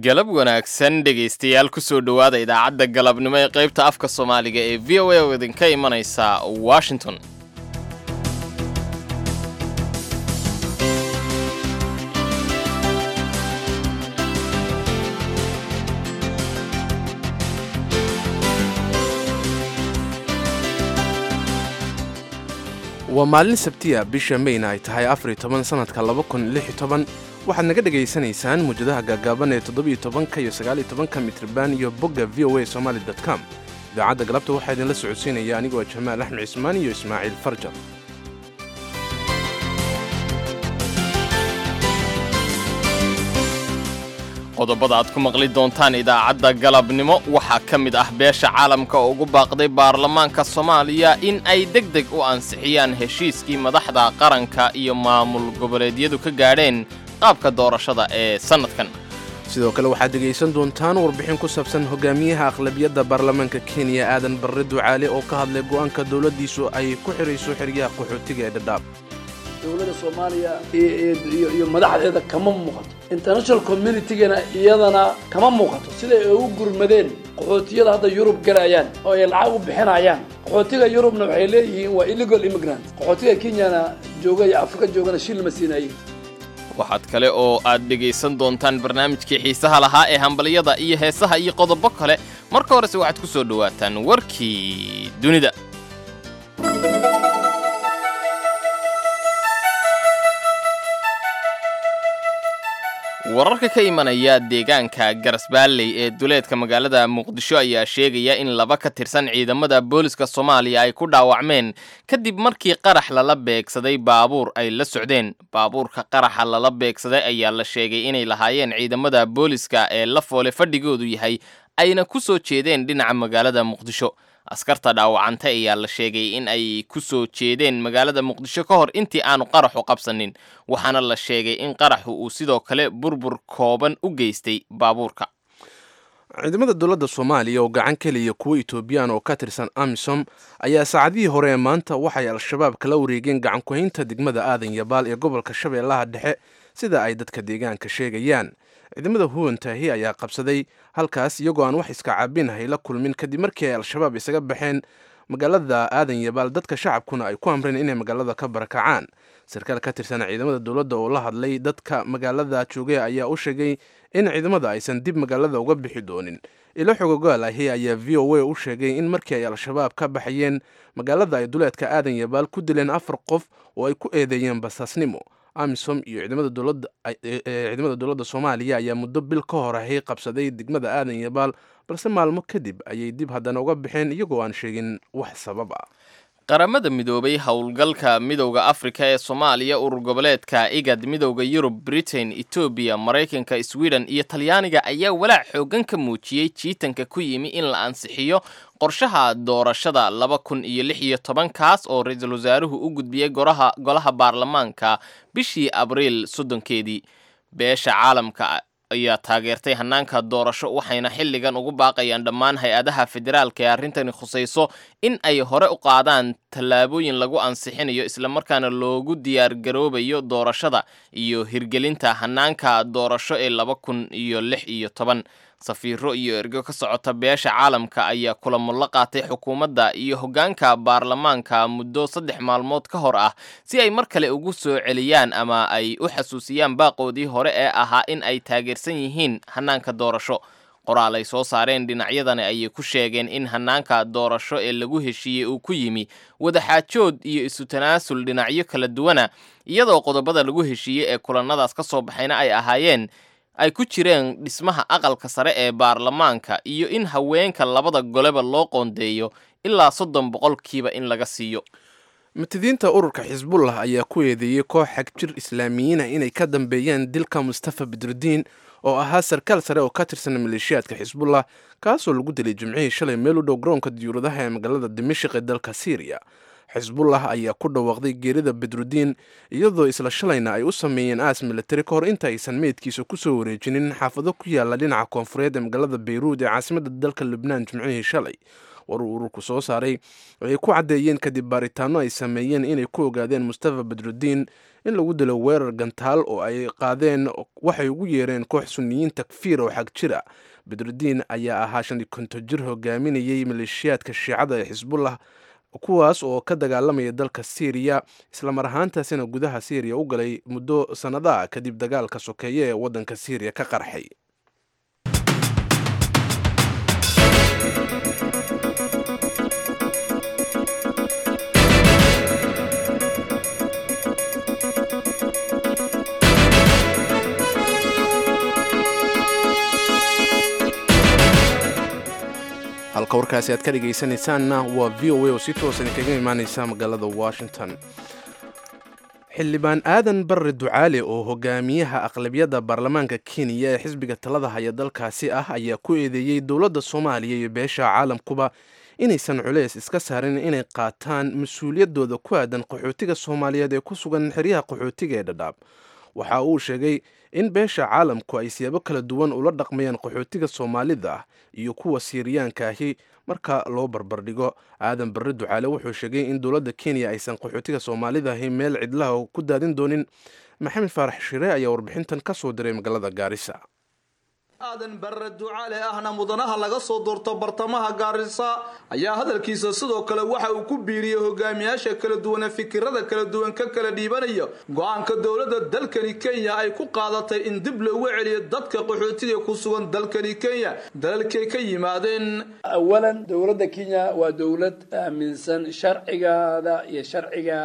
galab wanaagsan dhegaystayaal kusoo dhowaada idaacadda galabnimo ee qaybta afka soomaaliga ee v o a oo idinka imanaysa washington waa maalin sabtiya bisha mayna ay tahay afar iyo toban sanadka laba kun lix iyo toban waxaad naga dhegaysanaysaan muujadaha gaagaaban ee toddobiyo tobanka iyo sagaaliyo tobanka mitriban iyo bogga v o a somaali dot com idaacadda galabta waxaa idinla socodsiinaya anigoo jamaal axmed cismaan iyo ismaaciil farjar qodobada aad ku maqli doontaan idaacadda galabnimo waxaa ka mid ah beesha caalamka oo ugu baaqday baarlamaanka soomaaliya in ay deg deg u ansixiyaan heshiiskii madaxda qaranka iyo maamul goboleedyadu ka gaadheen qaabka doorashada ee sannadkan sidoo kale waxaad dhegaysan doontaan warbixin ku saabsan hogaamiyaha aqlabiyadda baarlamaanka kenya aadan barre ducaale oo ka hadlay go'aanka dowladdiisu ay ku xidhayso xeryaha qaxootiga ee dhadhaab dowladda soomaaliya iyo madaxdeeda kama muuqato international communitygana iyadana kama muuqato siday ay u gurmadeen qaxootiyada hadda yurub galayaan oo ay lacag u bixinayaan qaxootiga yurubna waxay leeyihiin waa illegal immigrant qaxootiga kenyana jooga iyo afrika joogana shil lama siinaye waxaad kale oo aad dhegaysan doontaan barnaamijkii xiisaha lahaa ee hambalyada iyo heesaha iyo qodobo kale marka horese waxaad ku soo dhowaataan warkii dunida wararka ka imanaya deegaanka garasbaalley ee duleedka magaalada muqdisho ayaa sheegaya in laba ka tirsan ciidamada booliska soomaaliya ay ku dhaawacmeen kadib markii qarax lala beegsaday baabuur ay la socdeen baabuurka qaraxa lala beegsaday ayaa la sheegay inay lahaayeen ciidamada booliska ee la foole fadhigoodu yahay ayna ku soo jeedeen dhinaca magaalada muqdisho askarta dhaawacantay ayaa la sheegay in ay ku soo jeedeen magaalada muqdisho ka hor intii aanu qaraxu qabsanin waxaana la sheegay in qaraxu uu sidoo kale burbur kooban u geystay baabuurka ciidamada dowladda soomaaliya oo gacan keliya kuwa etoobiyaan oo ka tirsan amisom ayaa saacadihii hore ee maanta waxay al-shabaab kala wareegeen gacankuhaynta degmada aadan yabaal ee gobolka shabeellaha dhexe sida ay dadka deegaanka sheegayaan ciidamada huwantaahi ayaa qabsaday halkaas iyagoo aan wax iska caabinahay la kulmin kadib markii ay al-shabaab isaga baxeen magaalada aadan yabaal dadka shacabkuna ay ku amreen inay magaalada ka barakacaan sarkaal ka tirsan ciidamada dowladda oo la hadlay dadka magaalada joogay ayaa u sheegay in ciidamada aysan dib magaalada uga bixi doonin ilo xogogaal ahi ayaa v o a u sheegay in markii ay al-shabaab ka baxayeen magaalada ay duleedka aadan yabaal ku dileen afar qof oo ay ku eedeeyeen basaasnimo amisom iyo ciidamada dowladda soomaaliya ayaa muddo bil ka hor ahay qabsaday degmada aadan yabaal balse maalmo kadib ayay dib haddana uga baxeen iyagoo aan sheegin wax sabab ah qaramada midoobay howlgalka midowda afrika ee soomaaliya urur goboleedka igad midowda yurub britain etoobiya maraykanka sweden iyo talyaaniga ayaa walaac xooggan ka muujiyey jiitanka ku yimi in la ansixiyo qorshaha doorashada laba kun iyo lix iyo tobankaas oo ra-iisul wasaaruhu u gudbiyey goraha golaha baarlamaanka bishii abriil soddonkeedii beesha caalamka ayaa taageertay hanaanka doorasho waxayna xilligan ugu baaqayaan dhammaan hay-adaha federaalka ee arrintani khusayso in ay hore u qaadaan tallaabooyin lagu ansixinayo islamarkaana loogu diyaargaroobayo doorashada iyo hirgelinta hanaanka doorasho ee laba kun iyo lix iyo toban safiiro iyo ergo ka socota beesha caalamka ayaa kulamo la qaatay xukuumadda iyo hoggaanka baarlamaanka muddo saddex maalmood ka hor ah si ay mar kale ugu soo celiyaan ama ay u xasuusiyaan baaqoodii hore ee ahaa in ay taageersan yihiin hanaanka doorasho qoraal ay soo saareen dhinacyadani ayay ku sheegeen in hanaanka doorasho ee lagu heshiiyey uu ku yimi wadaxaajood iyo isu tanaasul dhinacyo kala duwana iyadoo qodobada lagu heshiiyey ee kulannadaas ka soo baxayna ay ahaayeen ay ku jireen dhismaha aqalka sare ee baarlamaanka iyo in haweenka labada goleba loo qoondeeyo ilaa soddon boqolkiiba in laga siiyo matidiinta ururka xisbullah ayaa ku eedeeyey koox xagjir islaamiyiina inay ka dambeeyeen dilka mustafa bidrudiin oo ahaa sarkaal sare oo ka tirsan maleeshiyaadka xisbullah kaasoo lagu dilay jimcihii shalay meel u dhow garoonka diyuuradaha ee magaalada dimashik ee dalka syriya xisbullah ayaa ku dhawaaqday geerida bidrudiin iyadoo isla shalayna ay u sameeyeen aas militari ka hor inta aysan meydkiisa kusoo wareejinin xaafado ku yaala dhinaca koonfureed ee magaalada bayruud ee caasimadda dalka lubnaan jimcihii shalay war uu ururku soo saaray ay ku caddeeyeen kadib baaritaano ay sameeyeen inay ku ogaadeen mustafa badrudiin in lagu dilo weerar gantaal oo ay qaadeen waxay ugu yeereen koox suniyiin takfiir oo xag jira badrudiin ayaa ahaa shan iyo konton jir hogaaminayay maleeshiyaadka shiicada ee xisbullah kuwaas oo ka dagaalamaya dalka syriya islamar ahaantaasina gudaha syriya u galay muddo sannadaha kadib dagaalka sokeeye ee waddanka syriya ka qarxay halka warkaasi aad ka dhegaysanaysaanna waa v o a oo si toosan kaga imaaneysa magaalada washington xildhibaan aadan barre ducaale oo hogaamiyaha aqlabiyadda baarlamaanka kenya ee xisbiga talada haya dalkaasi ah ayaa ku eedeeyey dowladda soomaaliya iyo beesha caalamkuba inaysan culeys iska saarin inay qaataan mas-uuliyaddooda ku aadan qaxootiga soomaaliyeed ee ku sugan xeryaha qaxootiga ee dhadhaab waxa uu sheegay in beesha caalamku ay siyaabo kala duwan ula dhaqmayaan qaxootiga soomaalida ah iyo kuwa siiriyaanka ahi marka loo barbardhigo aadan barre ducaale wuxuu sheegay in dowladda kenya aysan qaxootiga soomaalida ahi meel cidlaha ku daadin doonin maxamed faarax shire ayaa warbixintan ka soo diray magaalada gaarisa aadan barre ducaale ahna mudanaha laga soo doorto bartamaha gaarisa ayaa hadalkiisa sidoo kale waxa uu ku biiriyey hogaamiyaasha kala duwane fikirada kala duwan ka kala dhiibanaya go-aanka dowladda dalkani kenya ay ku qaadatay in dib loogu celiyo dadka qaxootiga ku sugan dalkani kenya dalalkay ka yimaadeen awalan dowladda kenya waa dowlad aaminsan sharcigaada iyo sharciga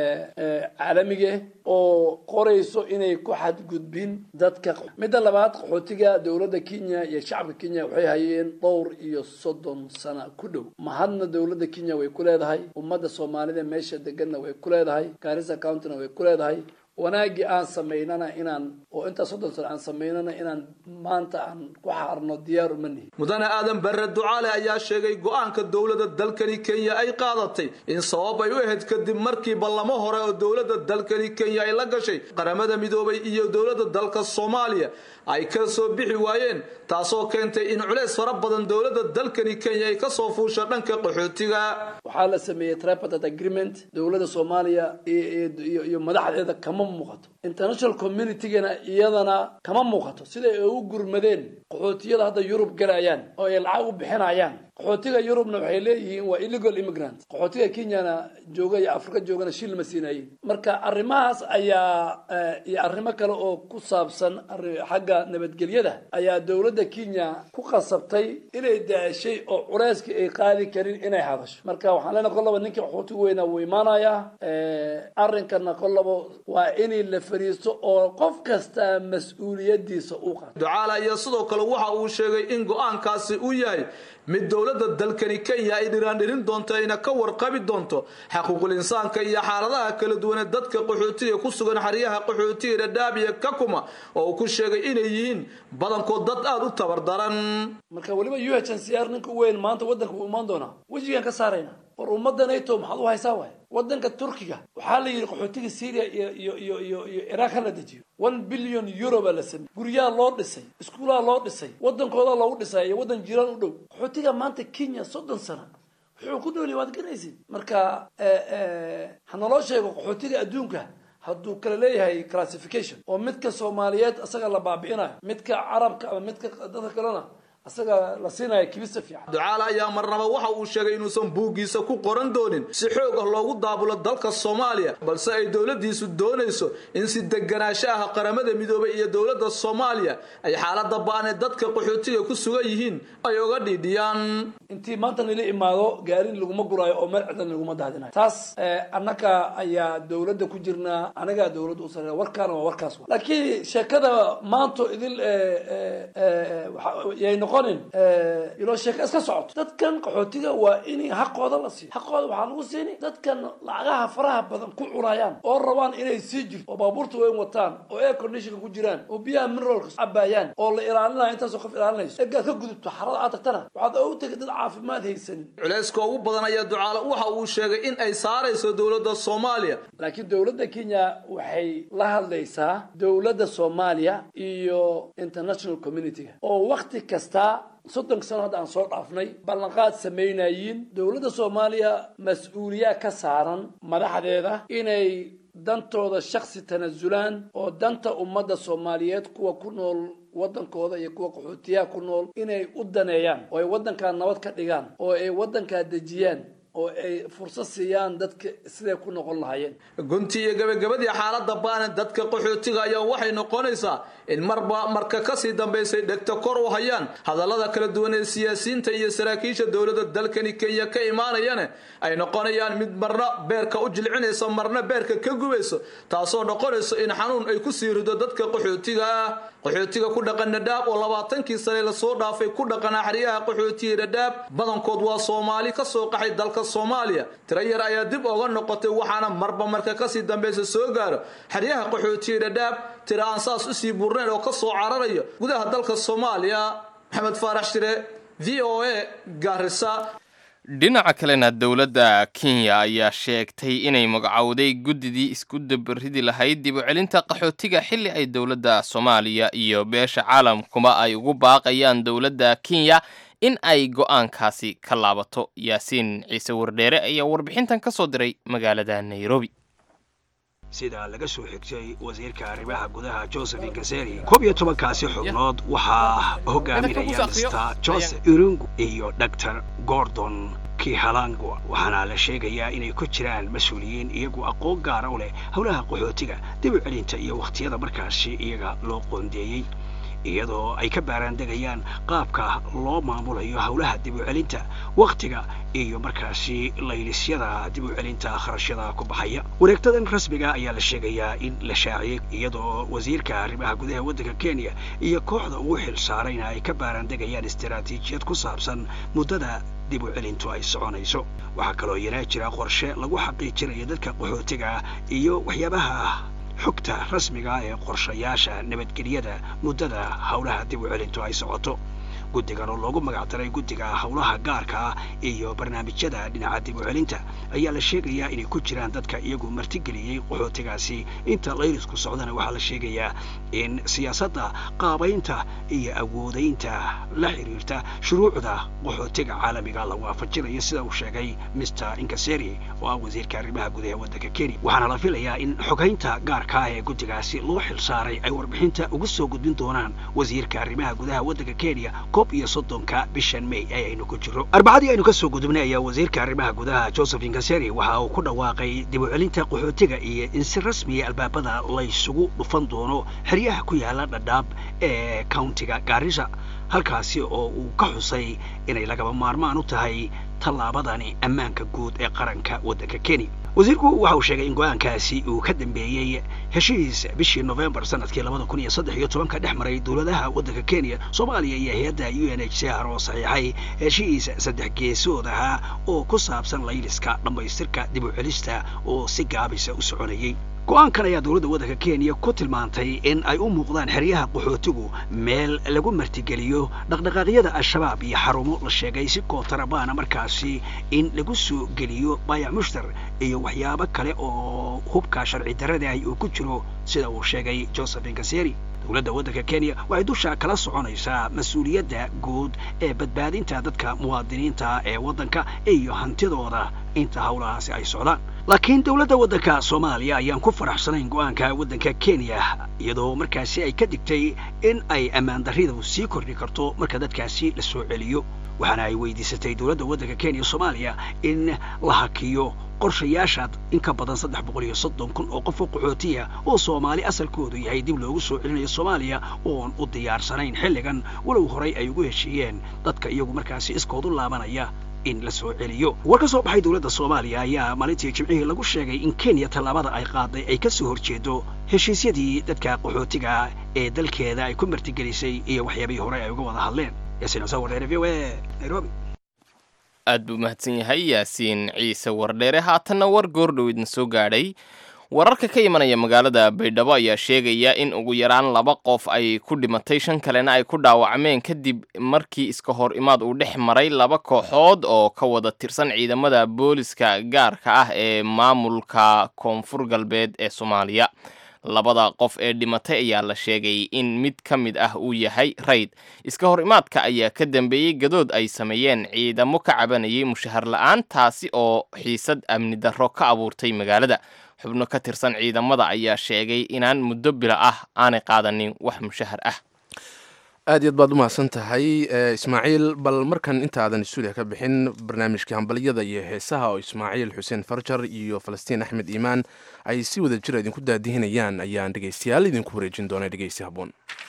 caalamiga oo qorayso inay ku xadgudbin dadka midda labaad qaxootiga dowladda kenya iyo shacabka kenya waxay hayeen dhowr iyo soddon sana ku dhow mahadna dowladda kenya way ku leedahay ummadda soomaalida meesha deganna way ku leedahay garissa countyna way ku leedahay wanaaggii aan samaynana inaan oo intaa soddon sano aan samaynana inaan maanta aan ku xaarno diyaar uma nihin mudane aadan barre ducaale ayaa sheegay go-aanka dowladda dalkani kenya ay qaadatay in sabab ay u ahayd kadib markii ballamo hore oo dowladda dalkani kenya ay la gashay qaramada midoobay iyo dowladda dalka soomaaliya ay ka soo bixi waayeen taasoo keentay in culeys fara badan dowladda dalkani kenya ay kasoo fuusha dhanka qaxootiga waxaa la sameeyey tripartite agreement dowladda soomaaliya iyo madaxdeeda kama muuqato international communitygana iyadana kama muuqato siday ay u gurmadeen qaxootiyada hadda yurub galayaan oo ay lacag u bixinayaan qaxootiga yurubna waxay leeyihiin waa illegal immigrant qaxootiga kenyana jooga iyo afrika joogana shil ma siinayin marka arrimahaas ayaa iyo arrimo kale oo ku saabsan xagga nabadgelyada ayaa dowladda kenya ku qasabtay inay daashay oo culeyskii ay qaadi karin inay hadasho marka waxaan leenahay kollaba ninkii qaxootiga weynaa wuu imaanayaa arrinkana kollaba waa inay la fariisto oo qof kasta mas-uuliyadiisa uu qaato ducaala iyo sidoo kale waxa uu sheegay in go-aankaasi uu yahay mid dowladda dalkani kenya ay dhiraandhirin doonto ayna ka warqabi doonto xaquuqul insaanka iyo xaaladaha kala duwane dadka qaxootiga ku sugan xeryaha qaxootiga dhadhaab iyo kakuma oo uu ku sheegay inay yihiin badankood dad aada u tabardaran marka weliba u h n c r ninka weyn maanta waddanka wuu imaan doonaa wejigaan ka saarayna war ummadda nato maxaad u haysaa waay waddanka turkiga waxaa la yidhi qaxootiga syria iyo iyo iyo iyo iyo iraaq ha la dejiyo one billion euro baa la sameyey guryaha loo dhisay iskuulaha loo dhisay waddankooda loogu dhisay iyo waddan jiraan u dhow qaxootiga maanta kenya soddon sana wuxuu ku noolyahy waad garanaysid marka ha naloo sheego qaxootiga adduunka hadduu kala leeyahay classification oo midka soomaaliyeed isaga la baabi'inayo midka carabka ama midka dadka kalena asaga la siinaya kibista fiican ducaale ayaa marnaba waxa uu sheegay inuusan buuggiisa ku qoran doonin si xoog ah loogu daabulo dalka soomaaliya balse ay dowladdiisu doonayso in si deganaansho ah qaramada midoobay iyo dowladda soomaaliya ay xaalada ba-an ee dadka qaxootiga ku sugan yihiin ay oga dhiidhiyaan intii maanta nila imaado gaarin laguma guraayo oo meel cidan laguma daadinayo taas annaga ayaa dowladda ku jirnaa anagaa dowladda u sareeya warkaana waa warkaas laakiin sheekada maanto idil yay noqonin iloo sheeka iska socoto dadkan qaxootiga waa in xaqooda la siiyo xaqooda waxaa lagu siini dadkan lacagaha faraha badan ku cunayaan oo rabaan inay sii jirto oo baabuurta weyn wataan oo air conditionka ku jiraan oo biyaha mineralka cabaayaan oo la ilaalinayo intaasoo qof ilaalinayso egaad ka gudubto xarada aad tagtana waxaad ogu tegay dad caafimaad haysanin culayska ugu badan ayaa ducaale waxa uu sheegay in ay saarayso dowladda soomaaliya laakiin dowladda kenya waxay la hadlaysaa dowladda soomaaliya iyo international communityga oo wakti kasta ilaa soddonka sano hadda aan soo dhaafnay ballanqaad samaynayiin dowladda soomaaliya mas-uuliyaa ka saaran madaxdeeda inay dantooda shaksi tanasulaan oo danta ummadda soomaaliyeed kuwa ku nool waddankooda iyo kuwa qaxootiyaha ku nool inay u daneeyaan oo ay waddankaa nabad ka dhigaan oo ay waddankaa dejiyaan oo ay fursad siiyaan dadka siday ku noqon lahaayeen gunti iyo gabagabadii xaaladda baanan dadka qaxootiga ayaa waxay noqonaysaa in marba marka kasii dambaysay dhegta kor u hayaan hadallada kala duwan ee siyaasiyiinta iyo saraakiisha dowladda dalkani kenya ka imaanayana ay noqonayaan mid marna beerka u jilcinaysa marna beerka ka gubayso taasoo noqonayso in xanuun ay kusii rido dadka qaxootiga ah qaxootiga ku dhaqan dhadhaab oo labaatankii sane lasoo dhaafay ku dhaqan axriyaha qaxootiga dhadhaab badankood waa soomaali kasoo qaxay dalka soomaaliya tiro yar ayaa dib oga noqotay waxaana marba marka kasii dambaysa soo gaaro xeryaha qaxootiga dhadhaab tiro aan saas usii burnayn oo kasoo cararayo gudaha dalka soomaaliya maxamed faarax shire v o a gaarisa dhinaca kalena dowladda kenya ayaa sheegtay inay magacowday guddidii isku dabaridi lahayd dib u celinta qaxootiga xilli ay dowladda soomaaliya iyo beesha caalamkuba ay ugu baaqayaan dowladda kenya in ay go'aankaasi ka laabato yaasiin ciise wardheere ayaa warbixintan ka soo diray magaalada nairobi sida laga soo xigtay wasiirka arrimaha gudaha joseph inkaseri koob iyo tobankaasi xubnood waxaa hogaaminaya mr joseph irungu iyo dor gordon kihalangwa waxaana la sheegayaa inay ku jiraan mas-uuliyiin iyagu aqoon gaara u leh howlaha qaxootiga dib u celinta iyo wakhtiyada markaasi iyaga loo qoondeeyey iyadoo ay ka baaraandegayaan qaabka loo maamulayo howlaha dib u celinta wakhtiga iyo markaasi laylisyada dib u celinta kharashyada ku baxaya wareegtadan rasmiga ayaa la sheegayaa in la shaaciyey iyadoo wasiirka arrimaha gudaha waddanka kenya iyo kooxda ugu xil saarayna ay ka baaraandegayaan istaraatiijiyad ku saabsan muddada dib u celintu ay soconayso waxaa kaloo yanaa jira qorshe lagu xaqiijinayo dadka qaxootiga iyo waxyaabaha xogta rasmiga ee qorshayaasha nabadgelyada muddada howlaha dib u celintu ay socoto guddigan oo loogu magacdaray guddiga howlaha gaarka ah iyo barnaamijyada dhinaca dib u celinta ayaa la sheegayaa inay ku jiraan dadka iyagu martigeliyey qaxootigaasi inta layrisku socdana waxaa la sheegayaa in siyaasadda qaabaynta iyo awoodaynta la xiriirta shuruucda qaxootiga caalamiga la waafajinayo sida uu sheegay mr inkaseri oo ah wasiirka arrimaha gudaha waddanka kenya waxaana la filayaa in xogaynta gaarka ah ee guddigaasi loo xil saaray ay warbixinta ugu soo gudbin doonaan wasiirka arrimaha gudaha waddanka kenya iyo soddonka bishan may ee aynu ku jiro arbacadii aynu kasoo gudubnay ayaa wasiirka arrimaha gudaha joseph inkaseri waxa uu ku dhawaaqay dib u celinta qaxootiga iyo in si rasmiya albaabada laysugu dhufan doono xeryaha ku yaala dhadhaab ee countiga gaarisa halkaasi oo uu ka xusay inay lagaba maarmaan u tahay tallaabadani ammaanka guud ee qaranka waddanka kenya wasiirku waxa uu sheegay in go-aankaasi uu ka dambeeyey heshiis bishii novembar sanadkii labada kun iyo saddex iyo tobanka dhex maray dowladaha waddanka kenya soomaaliya iyo hay-adda u n h c r oo saxiixay heshiis saddex geesood ahaa oo ku saabsan layliska dhammaystirka dib u celista oo si gaabisa u soconayay go-aankan ayaa dowladda waddanka kenya ku tilmaantay in ay u muuqdaan xeryaha qaxootigu meel lagu martigeliyo dhaqdhaqaaqyada al-shabaab iyo xarumo la sheegay si kootarabaana markaasi in lagu soo geliyo baayac mushtar iyo waxyaabo kale oo hubka sharci darrada ah uu ku jiro sida uu sheegay joseph inkaseri dowladda waddanka kenya waxay dusha kala soconaysaa mas-uuliyadda guud ee badbaadinta dadka muwaadiniinta ee waddanka iyo hantidooda inta howlahaasi ay socdaan laakiin dowladda waddanka soomaaliya ayaan ku faraxsanayn go-aanka waddanka kenya iyadoo markaasi ay ka digtay in ay ammaan darridu sii kordhi karto marka dadkaasi la soo celiyo waxaana ay weydiisatay dowladda waddanka kenya soomaaliya in la hakiyo qorshayaasha in ka badan saddex boqol iyo soddon kun oo qof oo qaxootiya oo soomaali asalkoodu yahay dib loogu soo celinayo soomaaliya oon u diyaarsanayn xilligan walow horay ay ugu heshiiyeen dadka iyagu markaasi iskoodu laabanaya in la soo celiyo war ka soo baxay dowladda soomaaliya ayaa maalintii jimcihii lagu sheegay in kenya tallaabada ay qaaday ay ka soo horjeedo heshiisyadii dadka qaxootiga ee dalkeeda ay ku martigelisay iyo waxyaabihii hore ay uga wada hadleen yaasiin xuseen wardheere v o a nairobi aad buu mahadsan yahay yaasiin ciise wardheere haatanna war goordhow idin soo gaadhay wararka ka imanaya magaalada baydhabo ayaa sheegaya in ugu yaraan laba qof ay ku dhimatay shan kalena ay ku dhaawacmeen kadib markii iska hor imaad uu dhex maray laba kooxood oo ka wada tirsan ciidamada booliska gaarka ah ee maamulka koonfur galbeed ee soomaaliya labada qof ee dhimatay ayaa la sheegay in mid ka mid ah uu yahay rayd iska hor imaadka ayaa ka dambeeyey gadood ay sameeyeen ciidamo ka cabanayay mushahar la-aan taasi oo xiisad amni darro ka abuurtay magaalada xubno ka tirsan ciidamada ayaa sheegay inaan muddo bila ah aanay qaadanin wax mushahar ah aad iyo aad baad u mahadsan tahay ismaaciil bal markan intaadan stuudiya ka bixin barnaamijka hambalyada iyo heesaha oo ismaaciil xuseen farjar iyo falastiin axmed iimaan ay si wada jira idinku daadihinayaan ayaan dhegaystayaal idinku wareejin doona dhegeysi haboon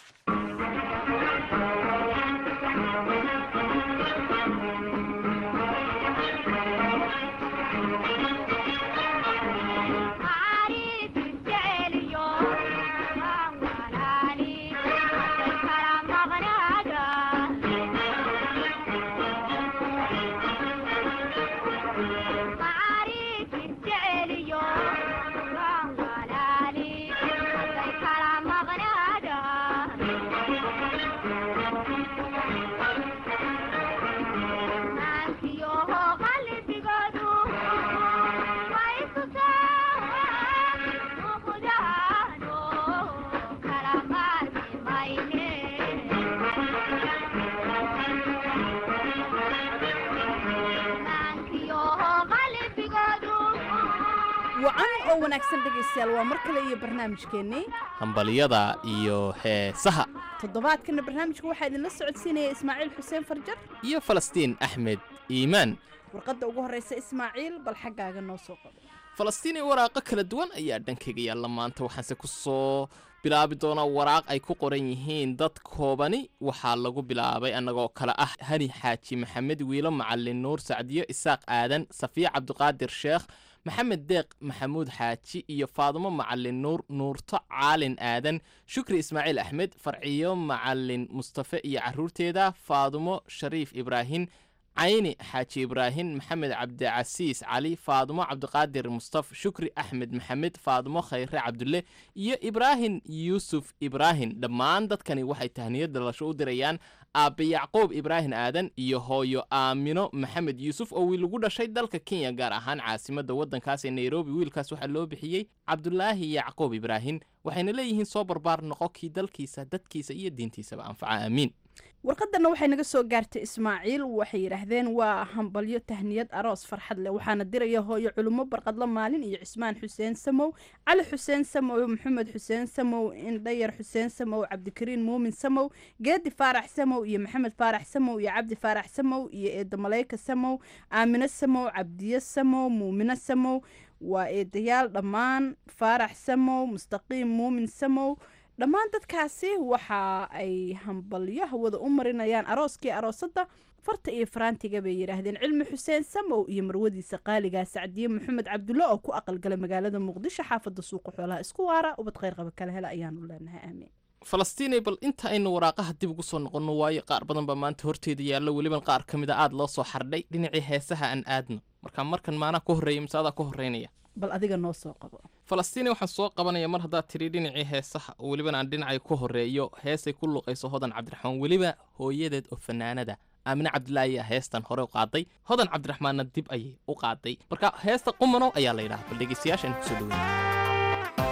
wacan oo wanaagsan dhegaystayaal waa mar kale iyo barnaamijkeennii hambalyada iyo heesaha toddobaadkana barnaamijka waxaa idinla socodsiinaya ismaaciil xuseen farjar iyo falastiin axmed iimaan warqadda ugu horreysa ismaaciil bal xaggaaga noo soo qodo falastiin iyo waraaqo kala duwan ayaa dhankayga yaalla maanta waxaanse ku soo bilaabi doonaa waraaq ay ku qoran yihiin dad koobani waxaa lagu bilaabay annagoo kale ah hani xaaji maxamed wiilo macalin nuur sacdiyo isaaq aadan safiya cabdiqaadir sheekh maxamed deeq maxamuud xaaji iyo faadumo macalin nuur nuurto caalin aadan shukri ismaaciil axmed farciyo macalin mustafe iyo carruurteeda faadumo shariif ibraahin cayni xaaji ibraahin maxamed cabdicasiis cali faadumo cabdiqaadir mustaf shukri axmed maxamed faadumo khayre cabdulle iyo ibraahim yuusuf ibraahim dhammaan dadkani waxay tahniyad dhalasho u dirayaan aabbe yacquub ibraahim aadan iyo hooyo aamino maxamed yuusuf oo wiil ugu dhashay dalka kenya gaar ahaan caasimadda waddankaas ee nairobi wiilkaas waxaa loo bixiyey cabdulaahi yacquub ibraahim waxayna leeyihiin soo barbaar noqo kii dalkiisa dadkiisa iyo diintiisaba anfaca aamiin warqadanna waxay naga soo gaartay ismaaciil waxay yidhaahdeen waa hambalyo tahniyad aroos farxad leh waxaana diraya hooyo culummo barqadla maalin iyo cismaan xuseen samow cali xuseen samow maxamed xuseen samow indhayar xuseen samow cabdikariin muumin samow geedi faarax samow iyo maxamed faarax samow iyo cabdi faarax samow iyo eeda maleyka samow aamino samow cabdiyo samow muumino samow waa eedayaal dhammaan faarax samow mustaqiim muumin samow dhammaan dadkaasi waxa ay hambalyo hawada u marinayaan arooskii aroosadda farta iyo faraantiga bay yidhaahdeen cilmi xuseen samow iyo marwadiisa qaaligaa sacdiye maxamed cabdulle oo ku aqalgalay magaalada muqdisho xaafadda suuqa xoolaha isku waara ubad kheyr qaba kala hela ayaanu leenahay aamiin falastiinay bal inta aynu waraaqaha dib ugu soo noqonno waayo qaar badan baa maanta horteeda yaallo weliban qaar ka mid a aada loo soo xardhay dhinacii heesaha aan aadno marka markan maanaa ka horreeya mise adaa ka horreynaya bal adiga noo soo qabo falastiini waxaan soo qabanaya mar haddaad tidhi dhinacii heesaha oo weliban aan dhinacay ku horreeyo heesay ku luqayso hodan cabdiraxmaan weliba hooyadeed oo fanaanada aamine cabdilaahi ayaa heestan hore u qaaday hodan cabdiraxmaanna dib ayay u qaaday marka heesta qumanow ayaa la yidhaha bal dhegeystayaasha aynu kusoo dhoweyna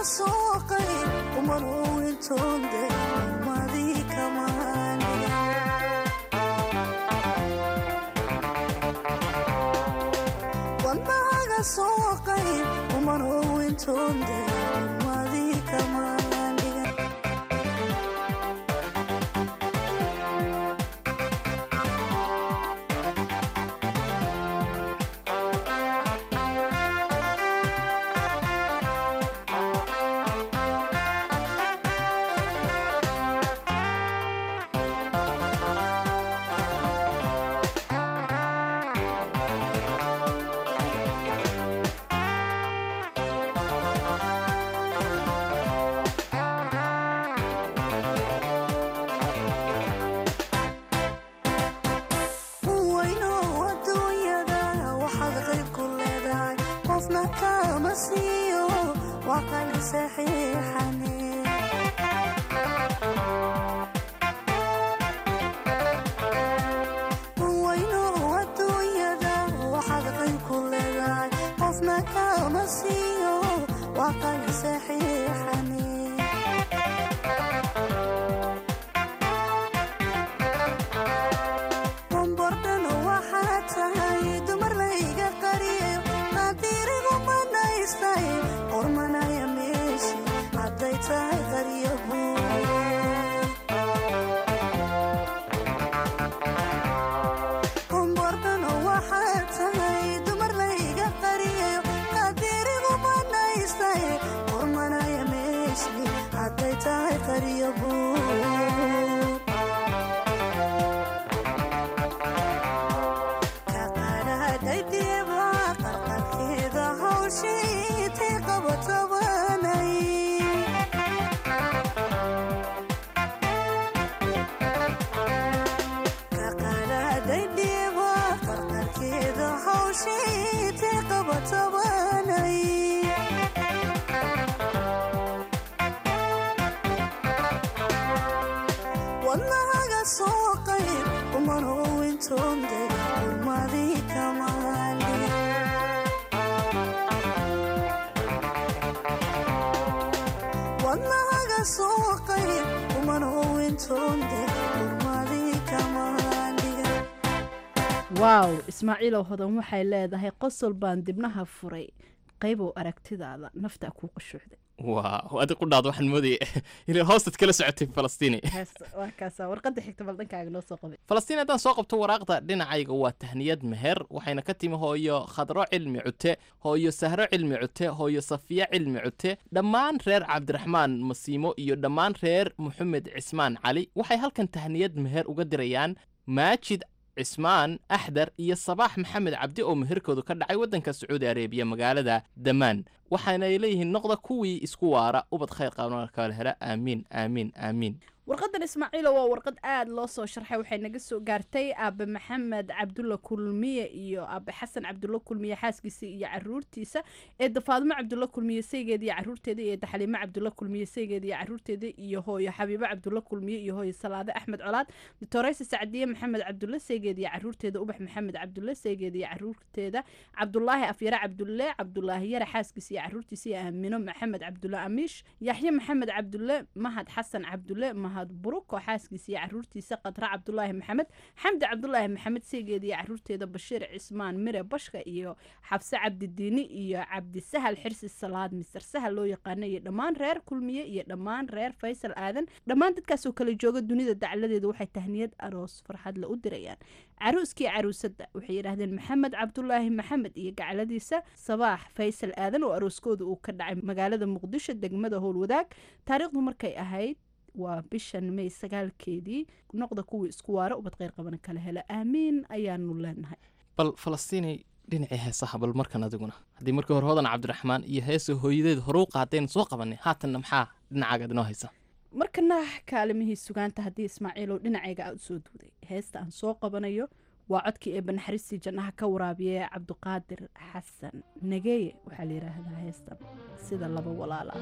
waaw ismaaciilow hodan waxay leedahay qosol baan dibnaha furay qaybow aragtidaada naftaa kuu qashuucday waaw adi qudhaad waxaan moodaya inay hoostaad kala socotay falastiini waa kaasa warqadda xigta bal dhankaaga noo soo qabay falastiin haddaan soo qabto waraaqda dhinacayga waa tahniyad meher waxayna ka timi hooyo khadro cilmi cute hooyo sahro cilmi cute hooyo safiya cilmi cute dhammaan reer cabdiraxmaan masiimo iyo dhammaan reer moxamed cismaan cali waxay halkan tahniyad meher uga dirayaan maajid cismaan axdar iyo sabaax maxamed cabdi oo meherkoodu ka dhacay waddanka sacuudi areebiya magaalada damaan waxaanay leeyihiin noqda kuwii isku waara ubad khayr qaban kala hela aamiin aamiin aamiin warqadan ismaaciilo waa warqad aada loo soo sharxay waxay naga soo gaartay aabe maxamed cabdulla kulmiye iyo aabe xasan cabdulla kulmiye xaaskiisa iyo caruurtiisa eedda faadimo cabdulla kulmiye saygeeda iyo caruurteeda iyo eedda xaliimo cabdulla kulmiye saygeeda iyo caruurteeda iyo hooyo xabiibo cabdulla kulmiye iyo hooyo salaade axmed colaad doctoreysa sacdiye maxamed cabdulle saygeeda iyo caruurteeda ubax maxamed cabdulle saygeeda iyo caruurteeda cabdulaahi afyare cabdulle cabdulaahi yare xaaskiisa iyo caruurtiisa iyo aamino maxamed cabdulle amiish yaxye maxamed cabdulle mahad xasan cabdulle mahad buruk oo xaaskiisa iyo caruurtiisa qadra cabdulaahi maxamed xamdi cabdulaahi maxamed seegeeda iyo caruurteeda bashiir cismaan mire bashka iyo xabse cabdidiini iyo cabdisahal xirsi salaad mister sahal loo yaqaana iyo dhammaan reer kulmiye iyo dhammaan reer faysal aadan dhammaan dadkaasoo kala jooga dunida dacladeeda waxay tahniyad aroos farxadle u dirayaan caruuskii caruusadda waxay yidhaahdeen maxamed cabdulaahi maxamed iyo gacladiisa sabaax faysal aadan oo arooskooda uu ka dhacay magaalada muqdisho degmada howlwadaag taariikhdu markay ahayd waa bishan may sagaalkeedii noqda kuwii isku waara ubad kheyr qabana kala hela aamiin ayaanu leenahay bal falastiinay dhinacii heesaha bal markan adiguna haddii markii hore hodan cabdiraxmaan iyo heesa hooyadeed hore u qaadeen soo qabanay haatanna maxaa dhinacaaga inoo haysa markana kaalimihii sugaanta haddii ismaaciilow dhinacayga aad usoo duuday heesta aan soo qabanayo waa codkii eebba naxariistii jannaha ka waraabiya cabdiqaadir xasan nageeye waxaa la yidhaahdaa heestan sida laba walaala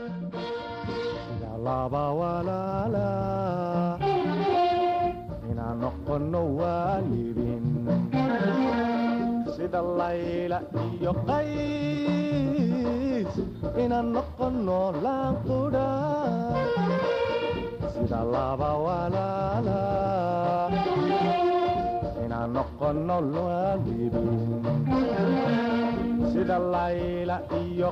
laba walaala inaan noqono waalidin sida layla iyo qays inaan noqono laanqudha sida laba walaala inaan noqono waalidin sida layla iyo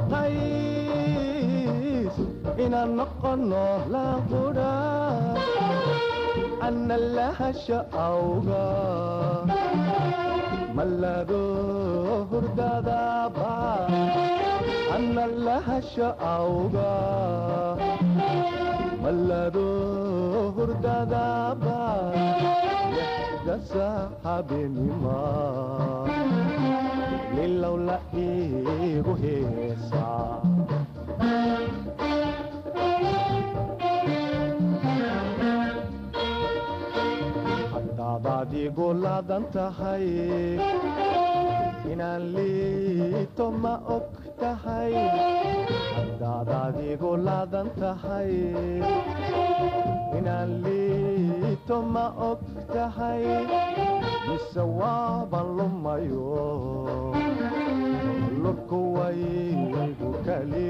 qays inaan noqono laanqudha ana lahasha awga mallado hurdadaba ana lahasha awga mallado hurdadaba lixdasa habeenima lilow la iigu heesaa haddaad adigu laadan tahay inaan liito ma og tahay haddaad adigu laadan tahay inaan liito ma og tahay mise waaban lumayo lurku waygu kali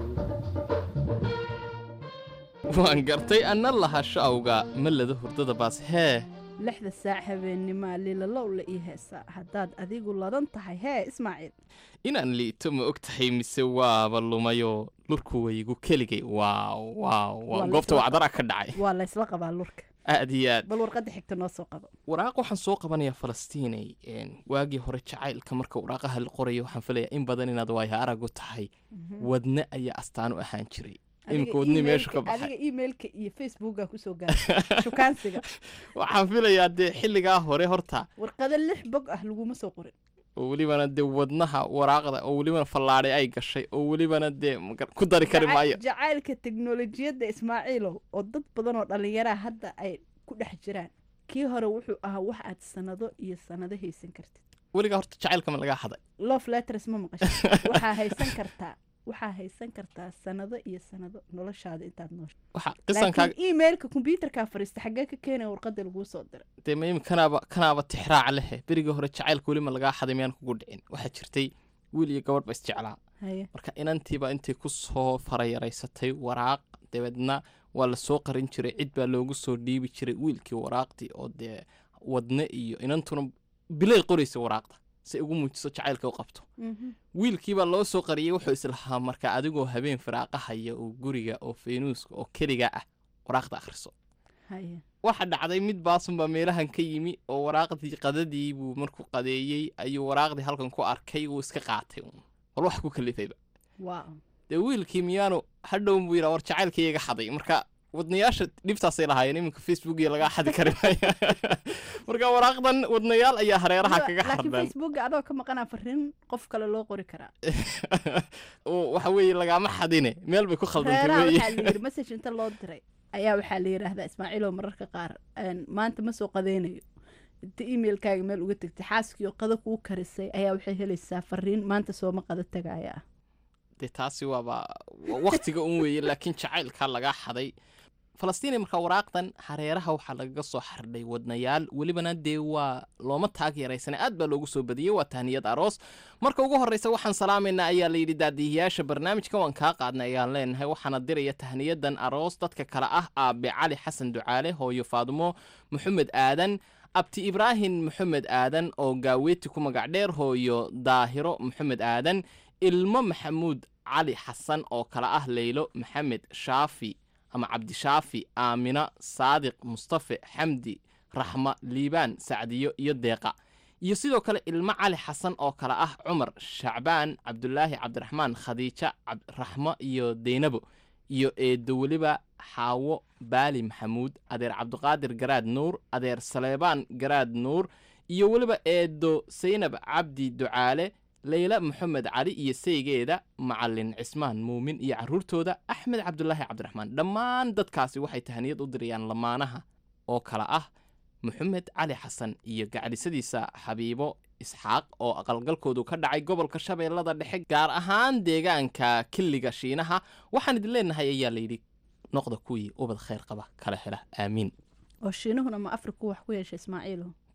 waan gartay anna lahasho awga mallada hurdada baas hee lixda saac habeennima lilalow la ii heesaa haddaad adigu ladan tahay hee ismaaciil inaan liito ma og tahay mise waaba lumayo lurku waygu keligay waaw waaw Waa waaw la goobta isla- wacdara ka dhacay waa laysla qabaa lurka aad iyo aad bal warqadda xigta noo soo qabo waraaq waxaan soo qabanayaa falastiinay een, waagii hore jacaylka marka waraaqaha la qorayo waxaan filayaa in badan inaad waayo aragu tahay wadne ayaa astaan u ahaan jiray iminka wadni meeshu ka baxay adiga emailka iyo facebooka kusoo gaaray shukaansiga waxaan filayaa dee xilligaa hore horta warqado lix bog ah laguma soo qorin oo welibana dee wadnaha waraaqda oo welibana fallaadhay ay gashay oo welibana dee magar- ku dari kari Jaca- maayo jacaylka teknolojiyadda ismaaciilow oo dad badan oo dhallinyaraa hadda ay ku dhex jiraan kii hore wuxuu ahaa wax aad sanado iyo sanado haysan kartid weligaa horta jacaylka ma lagaa haday love letters ma maqashay waxaa haysan kartaa waxaa haysan kartaa sanado iyo sanado noloshaada intaad noosha waxa qisankaaga laakiin emailka kombyuutarkaa fariista xaggee ka keenaya warqadda laguu soo diray dee ma imi kanaaba kanaaba tixraac lehe berigii hore jacaylka weli ma lagaa haday miyaan kugu dhicin waxaa jirtay wiil iyo gabadh ba isjeclaa haye marka inantiiba intay ku soo farayaraysatay waraaq dabeedna waa la soo qarin jiray cid baa loogu soo dhiibi jiray wiilkii waraaqdii oo dee wadne iyo inantuna bilay qoraysa waraaqda si ay ugu muujiso jacaylka u qabto wiilkii baa loo soo qariyey wuxuu islahaa marka adigoo habeen firaaqahaya oo guriga oo feynuuska oo keliga ah waraaqda akhriso haye waxa dhacday mid baasunbaa meelahan ka yimi oo waraaqdii qadadii buu markuu qadeeyey ayuu waraaqdii halkan ku arkay wuu iska qaatay uun. bal wax ku kalifayba wow dee wiilkii miyaanu hadhow buu yidhaa war jacaylkii iga xaday marka wadnayaasha dhibtaasay lahaayeen iminka facebook iyo lagaa xadi kari maayo marka waraaqdan wadnayaal ayaa hareeraha kaga laakiin xardan facebooka adoo ka maqanaa fariin qof kale loo qori karaa oo waxa weeye lagaama xadine meel bay ku khaldantay reeraha weeye waxaa la yidhi message inta loo diray ayaa waxaa la yidhaahdaa ismaaciiloo mararka qaar een, maanta ma soo qadeynayo inta emailkaaga meel uga tegtay xaaskii oo qado kuu karisay ayaa waxay helaysaa fariin maanta sooma qado tagaaya ah dee taasi waaba waa waqtiga un weeye laakiin jacaylkaa lagaa xaday falastiin markaa waraaqdan hareeraha waxaa lagaga soo xardhay wadnayaal welibana dee waa looma taag yaraysana aad baa loogu soo badiyey waa tahniyad aroos marka ugu horreysa waxaan salaamaynaa ayaa layidhi daadihiyaasha barnaamijka waan kaa qaadnay ayaan leenahay waxaana diraya tahniyadan aroos dadka kale ah aabe cali xasan ducaale hooyo faadumo maxamed aadan abti ibraahim maxamed aadan oo gaaweeti ku magac dheer hooyo daahiro maxamed aadan ilmo maxamuud cali xasan oo kale ah leylo maxamed shaafi ama cabdishaafi aamina saadiq mustafe xamdi raxma liibaan sacdiyo iyo deeqa iyo sidoo kale ilmo cali xasan oo kale ah cumar shacbaan cabdulaahi cabdiraxmaan khadiija cabdiraxmo iyo deynabo iyo eedo weliba xaawo baali maxamuud adeer cabdiqaadir garaad nuur adeer saleebaan garaad nuur iyo weliba eedo saynab cabdi ducaale leyla maxamed cali iyo saygeeda macalin cismaan muumin iyo carruurtooda axmed cabdulaahi cabdiraxmaan dhammaan dadkaasi waxay tahaniyad u dirayaan lamaanaha oo kale ah maxamed cali xasan iyo gacdhisadiisa xabiibo isxaaq oo aqalgalkoodu ka dhacay gobolka shabeellada dhexe gaar ahaan deegaanka killiga shiinaha waxaan idin leenahay ayaa layidhi noqda kuwii ubad khayr qaba kala hela aamiin oo shiinuhuna ma afriku wax ku yeesha ismaaciilo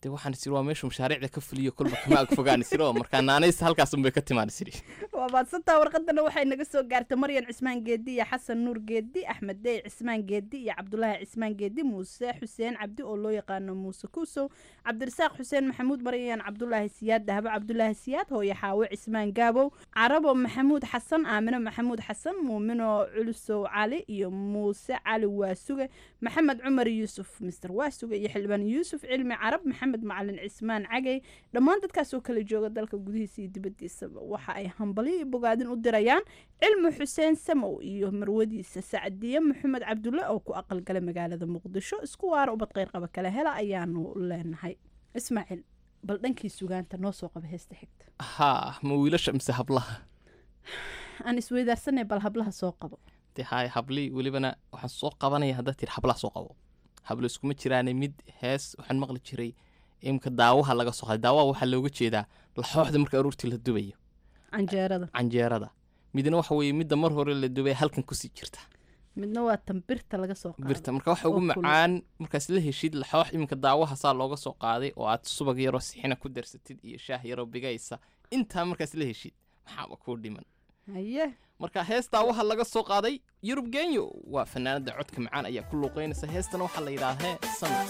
dee waxaan isiri waa meeshu mashaariicda ka fuliyo kolba kama ag fogaan isiri oo markaa naanaysta halkaas unbay ka timaan isiri waa maadsantaa warqadana waxay naga soo gaartay maryan cismaan geedi iyo xasan nuur geedi axmed dey cismaan geedi iyo cabdulaahi cismaan geedi muuse xuseen cabdi oo loo yaqaano muuse kuusow cabdirasaaq xuseen maxamuud maryan cabdulaahi siyaad dahabo cabdulaahi siyaad hooye xaawe cismaan gaabow carabo maxamuud xasan aamino maxamuud xasan muumino culusow cali iyo muuse cali waasuge maxamed cumar yuusuf mister waasuge iyo xildhibaan yuusuf cilmi carab maxamed macalin cismaan cagey dhammaan dadkaas oo kala jooga dalka gudihiisa iyo dibadiisaba waxa ay hambalyo iyo bogaadin u dirayaan cilmi xuseen samow iyo marwadiisa sacdiye maxamed cabdulle oo ku aqalgala magaalada muqdisho isku waara ubad qeyrqaba kale hela ayaanu leenahay ismaaciil bal dhankii sugaanta noo soo qaba heesta xigta haa ma wiilasha mise hablaha aan isweydaarsanay bal hablaha soo qabo dee haay hablii welibana waxaan soo qabanaya haddaad tiri hablaha soo qabo hablo iskuma jiraane mid hees waxaan maqli jiray imka daawaha laga soo qaday daawaha waxaa looga jeedaa laxooxda marka aruurtii la dubayo canjeerada canjeerada midna waxa weeye midda mar hore la dubay halkan kusii jirta midna waa tan birta laga soo qaado birta marka waxa ugu oo kulul. macaan markaas la heshid laxoox iminka daawaha saa looga soo qaaday oo aad subag yaroo sixina ku darsatid iyo shaah yaroo bigaysa intaa markaas la heshid maxaaba kuu dhiman haye marka hees daawaha laga soo qaaday yurub genyo waa fanaanada codka macaan ayaa ku luuqeynaysa heestana waxaa la yidhaha hee samir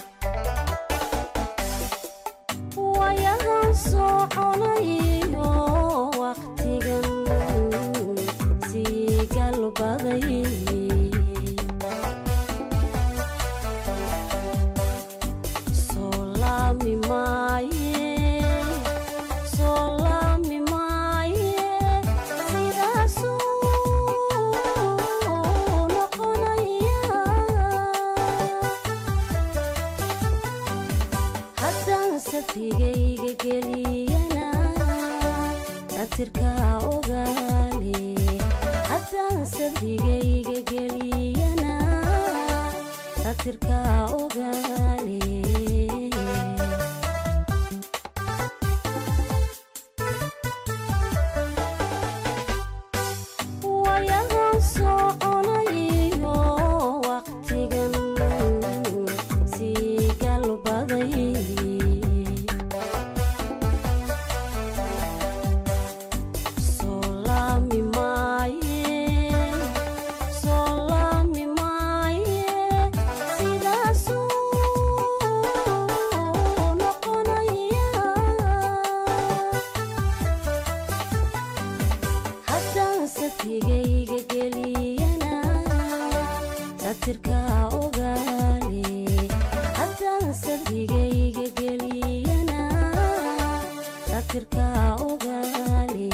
wayahan soconayo waqtigan sii galbaday soo laami maaye soo laami maaye sidaasuu noqonaya haddaan safigayga geliyana satirkaa ogaale haddaan safigayga geliyana satirkaa ogaale wayahan soconayo waqtigan sii galbaday soo laami maaye soo laami maaye sidaasuu noqonaya haddaan safigayga geliyana satirkaa ogaale haddaan safigayga geliyana satirkaa ogaale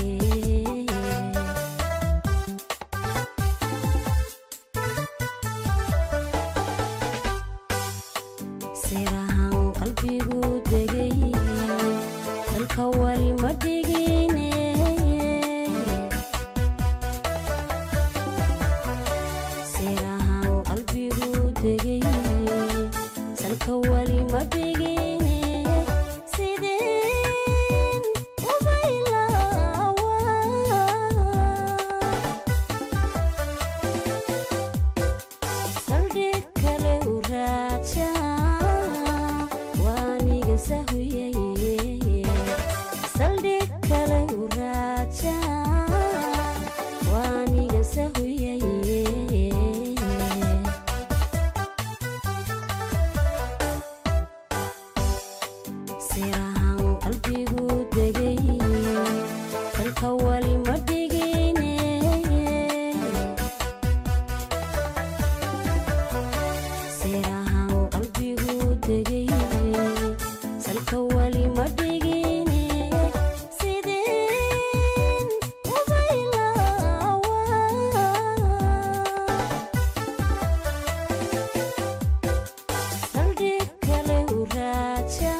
sirahan qalbigu degay dalka wali ma dhigine sirahan qalbigu degay salka wali ma dhigine sideen ubaylaawa saldhig kale u raaja waaniga sahuyay saldhig kale u raaja waaniga sahuyay sirahan qalbigu degay dalka wali ma dhigine sirahan qalbigu degay salka wali ma dhigine sideen ubaylaawa saldhig kale u raaja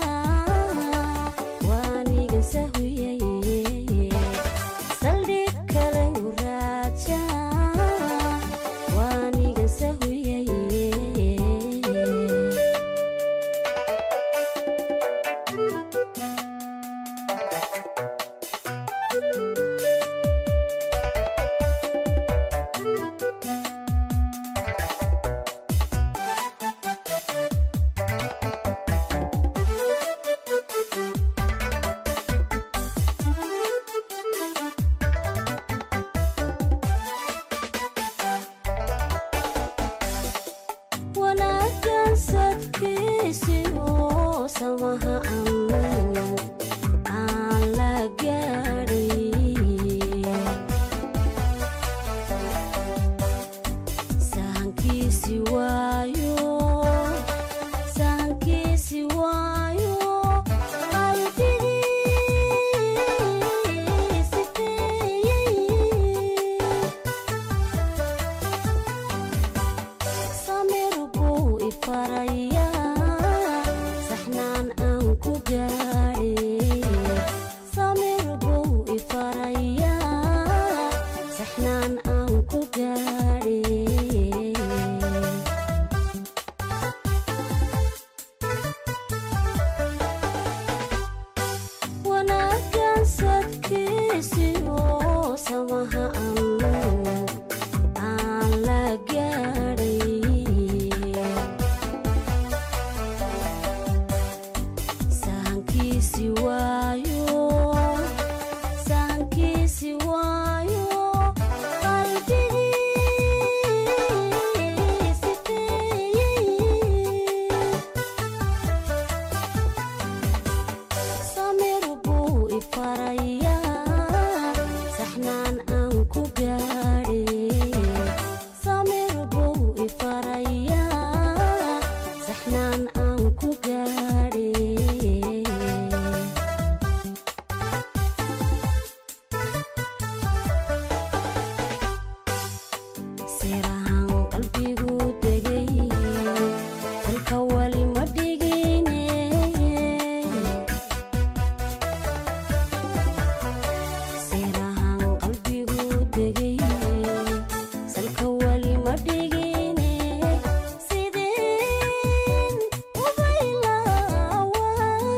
waaniga sahuyay saldhig kale u raaja waaniga sahuyay samaha aan aan la gaadhay sahankiisi waayo sahankiisi waayo qalbigii sifeeyey samir buu ifarayaa saxnaan aan ku gaadhay samir buu ifarayaa saxnaan aan ku gaadhay wanaaggan sadkiisiyo samaha aan aan la gaadhay sahankiisi waayo sahankiisi waayo qalbigii sifeeyey samir buu ifarayaa saxnaan aan ku gaadhay samir buu ifarayaa saxnaan aan ku gaadhay sirahan qalbigu degay halka wali ma dhigine sirahan qalbigu degay salka wali ma dhigine sideen ubaylaawa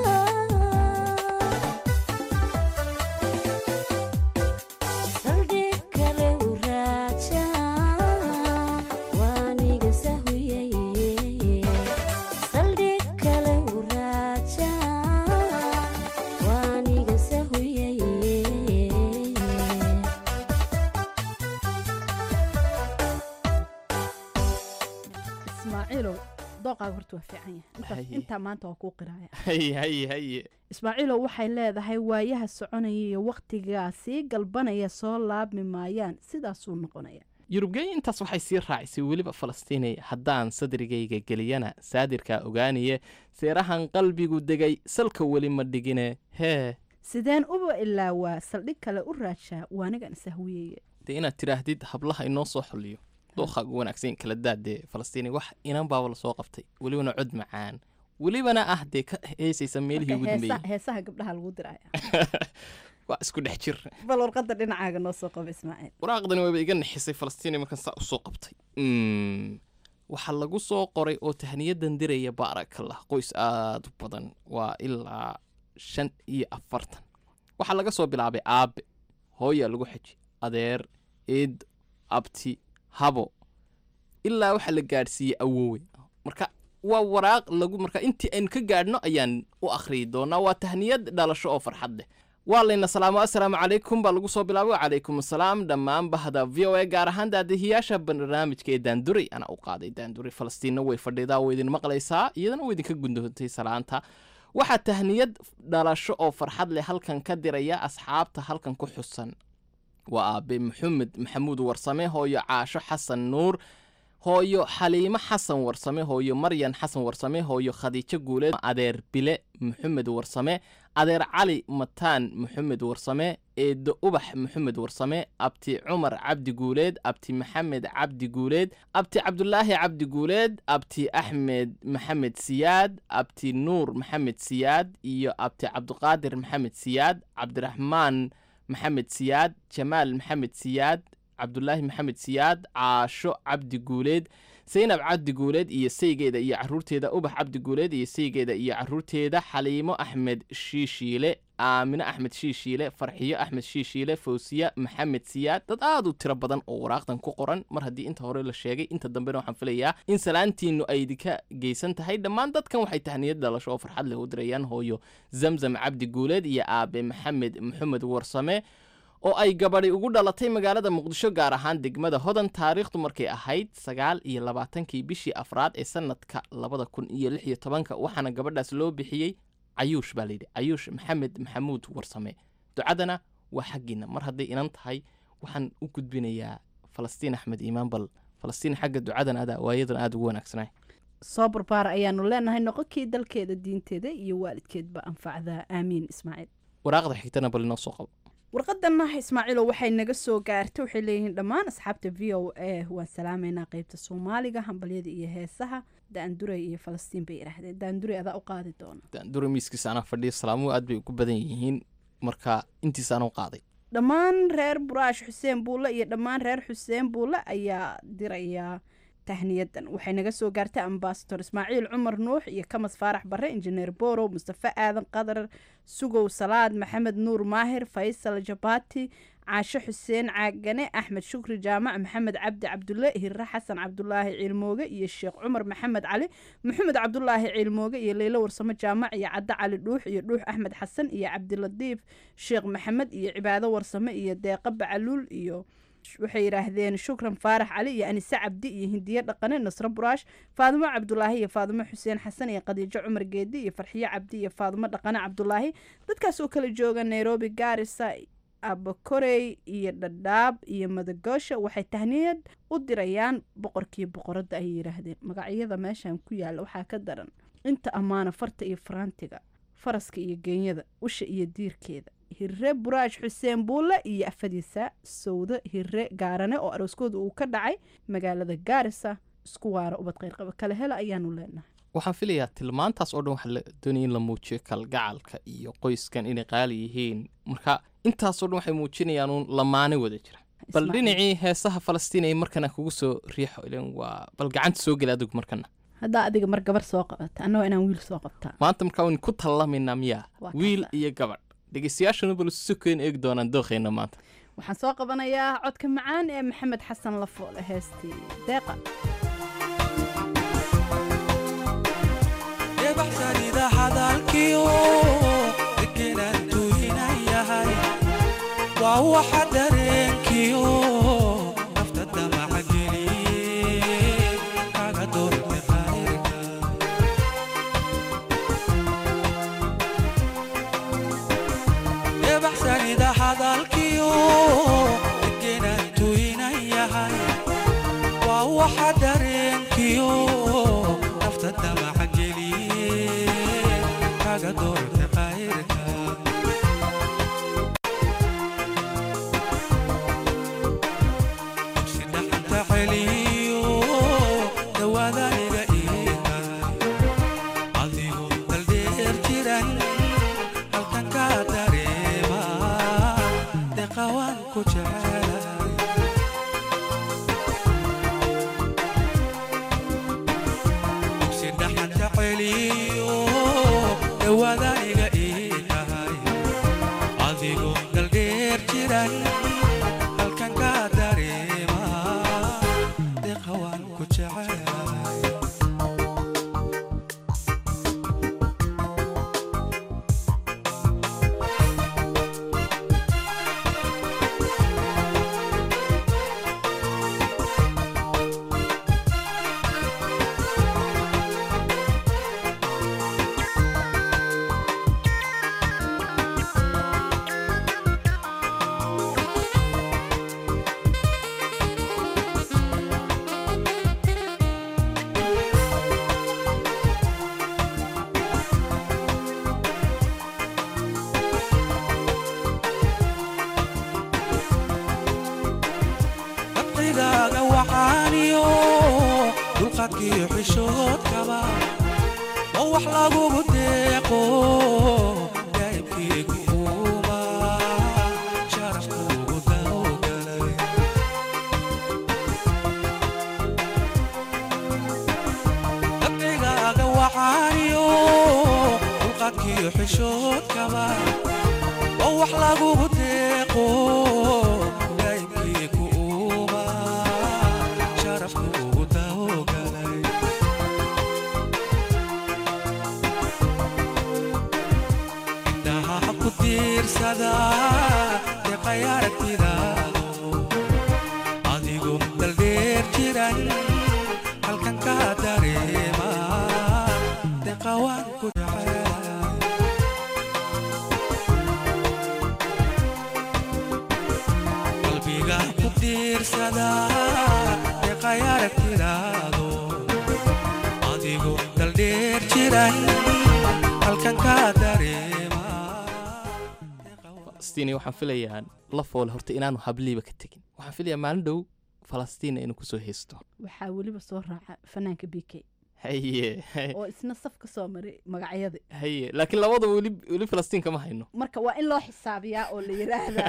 saldhig kale u raaja waaniga sahuyay saldhig kale u raaja waaniga sahuyay ismaaciilow dooqaaga horta waa fiican yahay Intaas- Haye. intaa maanta waa kuu qiraaya haye haye haye ismaaciilow waxay leedahay waayaha soconaya iyo wakhtigaa sii galbanaya soo laabmi maayaan sidaasuu noqonaya yurubgeey intaas waxay sii raacisay weliba falastiinay haddaan sadrigayga geliyana saadirkaa ogaaniye seerahan qalbigu degay salka weli ma dhigine hee sideen uba ilaawaa saldhig kale u raajaa waanigan isahwiyeye dee inaad tidhaahdid hablaha inoo soo xoliyo dooqaaga wanaagsan kala daadee falastiini wax inan baaba lasoo qabtay welibana cod macaan welibana ah dee ka heesaysa meelihii ugu dambeeyey heesaha gabdhaha lagu diraya waa isku dhex jir bal warqadda dhinacaaga noo soo qaba ismaaciil waraaqdani wayba iga nixisay falastiini markan saa usoo qabtay Mm. waxaa lagu soo qoray oo tahniyadan diraya baarakallah qoys aad u badan waa ilaa shan iyo afartan waxaa laga soo bilaabay aabe hooyaa lagu xeji adeer eed abti habo ilaa waxaa la gaadhsiiyey awowe marka waa waraaq lagu marka intii aynu ka gaadhno ayaan u akhriyi doonaa waa tahniyad dhalasho oo farxad leh waa layna salaamo assalaamu calaykum baa lagu soo bilaabay wacalaykum assalaam dhammaan bahda v o a gaar ahaan daadihiyaasha barnaamijka ee daanduray anaa u qaaday daanduray falastiinna way fadhidaa way idin maqlaysaa iyadana way idinka gundoontay salaanta waxaa tahniyad dhalasho oo farxad leh halkan ka diraya asxaabta halkan ku xusan waa aabe maxamed maxamuud warsame hooyo caasho xasan nuur hooyo xaliimo xasan warsame hooyo maryan xasan warsame hooyo khadiijo guuleed adeer bile maxamed warsame adeer cali mataan maxamed warsame eedo ubax maxamed warsame abti cumar cabdi guuleed abti maxamed cabdi guuleed abti cabdulaahi cabdi guuleed abti axmed maxamed siyaad abti nuur maxamed siyaad iyo abti cabdiqaadir maxamed siyaad cabdiraxmaan maxamed siyaad jamaal maxamed siyaad cabdulaahi maxamed siyaad caasho cabdi guuleed saynab cabdi guuleed iyo saygeeda iyo caruurteeda ubax cabdi guuleed iyo saygeeda iyo caruurteeda xaliimo axmed shiishiile aamine axmed shiishiile farxiyo axmed shiishiile fawsiye maxamed siyaad dad aad u tiro badan oo waraaqdan ku qoran mar haddii inta hore la sheegay inta dambena waxaan filayaa in salaantiinu ay idinka geysan tahay dhammaan dadkan waxay tahniyad dhalasho oo farxad leh u dirayaan hooyo zamzam cabdi guuleed iyo aabe maxamed maxamed warsame oo ay gabadhi ugu dhalatay magaalada muqdisho gaar ahaan degmada hodan taariikhdu markay ahayd sagaal iyo labaatankii bishii afraad ee sanadka labada kun iyo lix iyo tobanka waxaana gabadhaas loo bixiyey cayuush baa layidhi cayuush maxamed maxamuud warsame ducadana waa xaggiina mar hadday inan tahay waxaan u gudbinayaa falastiin axmed iimaan bal falastiin xagga ducadan adaa waayadan aada ugu wanaagsanay soo barbaara ayaanu leenahay noqonkii dalkeeda diinteeda iyo waalidkeedba anfacdaa aamiin ismaaciil waraaqda xigtana bal inoo soo qabo warqadana ismaaciilo waxay naga soo gaartay waxay leeyihiin dhammaan asxaabta v o a waan salaameynaa qeybta soomaaliga hambalyada iyo heesaha daanduray iyo falastiin bay yidhaahdeen daanduray adaa u qaadi doona dura miiskiisa anaa fadhiya salaamuhu aad bay ugu badan yihiin marka intiisa anuu qaaday dhammaan reer buraash xuseen buulle iyo dhammaan reer xuseen buulle ayaa dirayaa tahniyadan waxay naga soo gaartay ambasador ismaaciil cumar nuux iyo kamas faarax barre injineer borow mustafe aadan qadar sugow salaad maxamed nuur maahir faysal jabaati caasho xuseen caagane axmed shukri jaamac maxamed cabdi cabdulle hirre xasan cabdulaahi ciilmooge iyo sheekh cumar maxamed cali maxamed cabdulaahi ciilmooge iyo leylo warsamo jaamac iyo cadde cali dhuux iyo dhuux axmed xasan iyo cabdilatiif sheekh maxamed iyo cibaado warsame iyo deeqa bacaluul iyo waxay yidhaahdeen shukran faarax cali iyo anise cabdi iyo hindiye dhaqane nasro buraash faadimo cabdulaahi iyo faadimo xuseen xasan iyo khadiijo cumar geedi iyo farxiyo cabdi iyo faadimo dhaqane cabdulaahi dadkaas oo kala jooga nairobi gaarisa abakorey iyo dhadhaab iyo madagoosha waxay tahniyad u dirayaan boqorkii boqoradda ayay yidhaahdeen magacyada meeshan ku yaalla waxaa ka daran inta ammaana farta iyo faraantiga faraska iyo geenyada usha iyo diirkeeda hirre buraash xuseen buulle iyo afadiisa sawdo hirre gaarane oo arooskooda uu ka dhacay magaalada gaarisa isku waara ubad qayrqaba kale hela ayaanu leenahay waxaan filayaa tilmaantaas oo dhan waxaa la doonaya in la muujiyo kalgacalka iyo qoyskan inay qaali yihiin marka intaasoo dhan waxay muujinayaan uun lamaane wada jira bal Ismaaciil. dhinacii heesaha falastiin ay markana kugu soo riixo ilan waa bal gacanta soo geli adigu markana haddaa adiga mar gabar soo qabata annagoo inaan wiil soo qabtaa maanta markaa waynu ku tallamaynaa miyaa Waa wiil kasa. iyo gabadh dhegeystayaashanu bal isu keen eegi doonaan dookheenna maanta waxaan soo qabanayaa codka macaan ee maxamed xasan lafoole heestii deeqa ebaxsanida hadalkiyo degenaan tuhinan yahay waa waxa dareenkiyo nafta damaca geliye kaga doorte qayrka ebaxsanida hadalkiyo degenaan tuhinan yahay waa waxa dareenkiyo nafta damaca geliye kaga doorte qayrka sidhaxanta celiyo dhawaadaniga iihay adigu daldheer jiran halkan ka dareema deqawaan ku jecelahay sidhaxanta celiyo dhawaadaniga ii tahay adigu daldheer jiran halkan ka dareema deqawaan ku jecelahay dabqigaaga waxaaniyo dulqadkiyo xishoodkaba oo wax lagugu deeqo daa'ibkiigu uuma sharafkuugu dawgalay dabqigaaga waxaaniyo dulqadkiyo xishoodkaba oo wax lagugu deeqo daa'ibkiigu uuma sharafkuugu dawgalay indhaha ku tiirsada deeqay aragti siday halkan ka dareemaa falastiin waxaan filayaa la foole horta inaanu habliiba ka tegin waxaan filayaa maalin dhow falastiin inuu kusoo haysto waxaa weliba soo raaca fanaanka b k haye oo isna saf ka soo maray magacyada haye laakiin labadaba weli weli falastiin kama hayno marka waa in loo xisaabiyaa oo la yidhaahdaa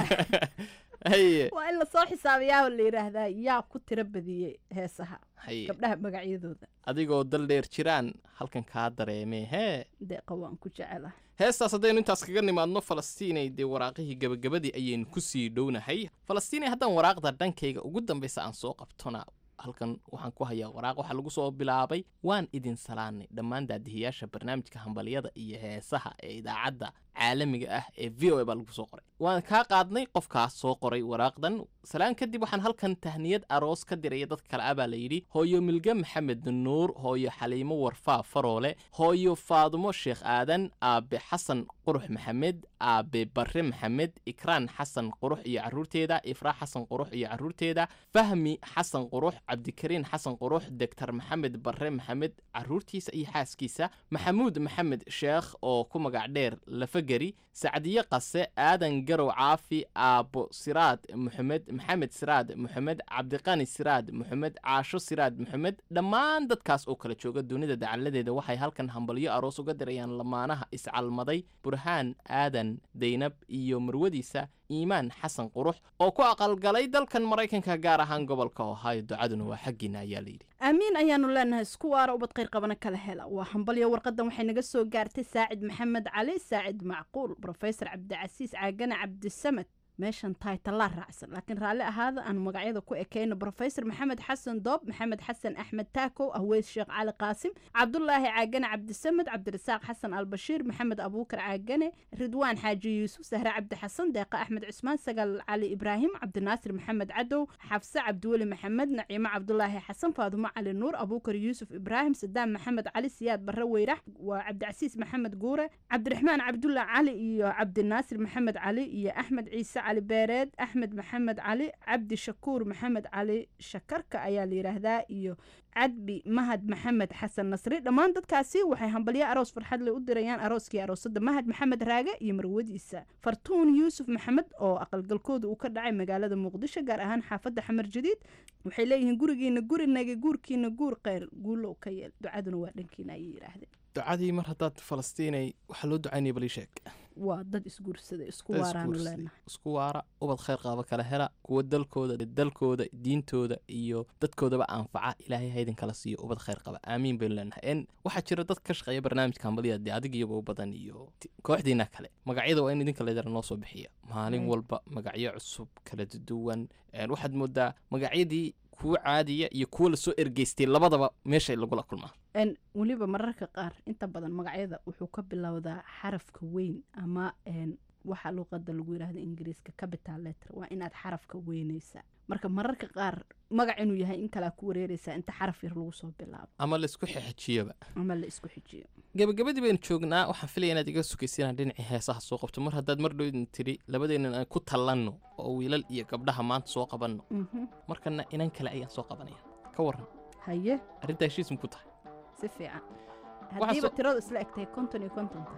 haye waa in lasoo xisaabiyaa oo la yidhaahdaa yaa ku tiro badiyey heesaha haye gabdhaha magacyadooda adigoo dal dheer jiraan halkan kaa dareemee hee deeqa waan ku jecelahay heestaas haddaynu intaas kaga nimaadno falastiinay dee waraaqihii gabagabadii ayaynu kusii dhownahay falastiinay haddaan waraaqda dhankayga ugu dambaysa aan soo qabtona halkan waxaan ku hayaa waraaq waxaa lagu soo bilaabay waan idin salaanay dhammaan daadihiyaasha barnaamijka hambalyada iyo heesaha ee idaacadda caalamiga ah ee v o a baa lagu soo qoray waan kaa qaadnay qofkaas soo qoray waraaqdan salaan kadib waxaan halkan tahniyad aroos ka diraya dadka kale ah baa la yidhi hooyo milge maxamed nuur hooyo xaliimo warfaa faroole hooyo faadumo sheekh aadan aabe xasan qurux maxamed aabe barre maxamed ikraan xasan qurux iyo caruurteeda ifraa xasan qurux iyo caruurteeda fahmi xasan qurux cabdikariin xasan qurux doctor maxamed barre maxamed caruurtiisa iyo xaaskiisa maxamuud maxamed sheekh oo ku magac dheer lafageri sacdiye qase aadan garow caafi aabo siraad maxamed maxamed siraad maxamed cabdiqani siraad maxamed caasho siraad maxamed dhammaan dadkaas oo kala jooga dunida dacaladeeda waxay halkan hambalyo aroos uga dirayaan lamaanaha iscalmaday burhaan aadan daynab iyo marwadiisa iimaan xasan qurux oo ku aqalgalay dalkan maraykanka gaar ahaan gobolka ohio ducaduna waa xaggiina ayaa layidhi aamiin ayaanu leenahay isku waara ubad khayr qabana kala hela waa hambalyo warqadan waxay naga soo gaartay saacid maxamed cali saacid macquul brofesor cabdicasiis caagane cabdisamed meeshan taytalaa raacsan laakiin raalli ahaada aan magacyada ku ekayno brofesor maxamed xasan doob maxamed xasan axmed taakow ahweys sheekh cali qaasim cabdulaahi caagane cabdisamed cabdirasaaq xasan albashiir maxamed abuukar caagane ridwaan xaaji yuusuf sahre cabdi xasan deeqa axmed cusmaan sagal cali ibraahim cabdinaasir maxamed cadow xafse cabdiweli maxamed naciimo cabdulaahi xasan faadumo cali nuur abuukar yuusuf ibraahim sadaam maxamed cali siyaad barre weyrax waa cabdicasiis maxamed guure cabdiraxmaan cabdulla cali iyo cabdinaasir maxamed cali iyo axmed ciise cali beereed axmed maxamed cali cabdi shakuur maxamed cali shakarka ayaa la yidhaahdaa iyo cadbi mahad maxamed xasan nasri dhammaan dadkaasi waxay hambalyo aroos farxadle u dirayaan arooskii aroosada mahad maxamed raage iyo marwadiisa fartuun yuusuf maxamed oo aqalgalkooda uu ka dhacay magaalada muqdisho gaar ahaan xaafadda xamar jadiid waxay leeyihiin gurigiina gurinaga guurkiina guur kheyr guulow ka yeel ducaduna waa dhankiina ayay yidhaahdeen ducadii mar haddaad falastiinay waxaa loo ducaynaya bal ii sheeg waa dad isguursaday isku Dad waaraanu isguursaday. leenahay isku waara ubad khayr qaaba kala hela kuwa dalkooda dalkooda diintooda iyo dadkoodaba anfaca ilaahay haydin kala siiyo ubad khayr qaba aamiin baynu leenahay en waxaa jira dad ka shaqeeya barnaamijka hambaliyada dee adig iyagoo badan iyo ti- kooxdiina kale magacyada waa in idinka leedara noo soo bixiya maalin Mm. walba magacyo cusub kala duwan En waxaad moodaa magacyadii kuwa caadiya iyo kuwa lasoo ergeystay labadaba meeshay lagula kulmaa En weliba mararka qaar inta badan magacyada wuxuu ka bilowdaa xarafka weyn ama en waxa luuqada lagu yidhaahdo ingiriiska capital letter waa inaad xarafka weynaysaa marka mararka qaar magac inuu yahay in kalea ku wareereysaa inta xaraf yar lagu soo bilaabo ama laisku xexejiyaba ama la isku xijiyo gabagabadii baynu joognaa waxaan filaya inaad iga sugaysiinaan dhinacii heesaha soo qabto mar haddaad mar dhowdin tiri labadeennan aan ku tallanno oo wiilal iyo gabdhaha maanta soo qabanno Mhm. markana inan kale ayaan soo qabanaya ka waran haye arrintaa heshiis ku tahay si fiican Waxaa haddiiba soo- tiradu isla egtahay konton iyo kontonta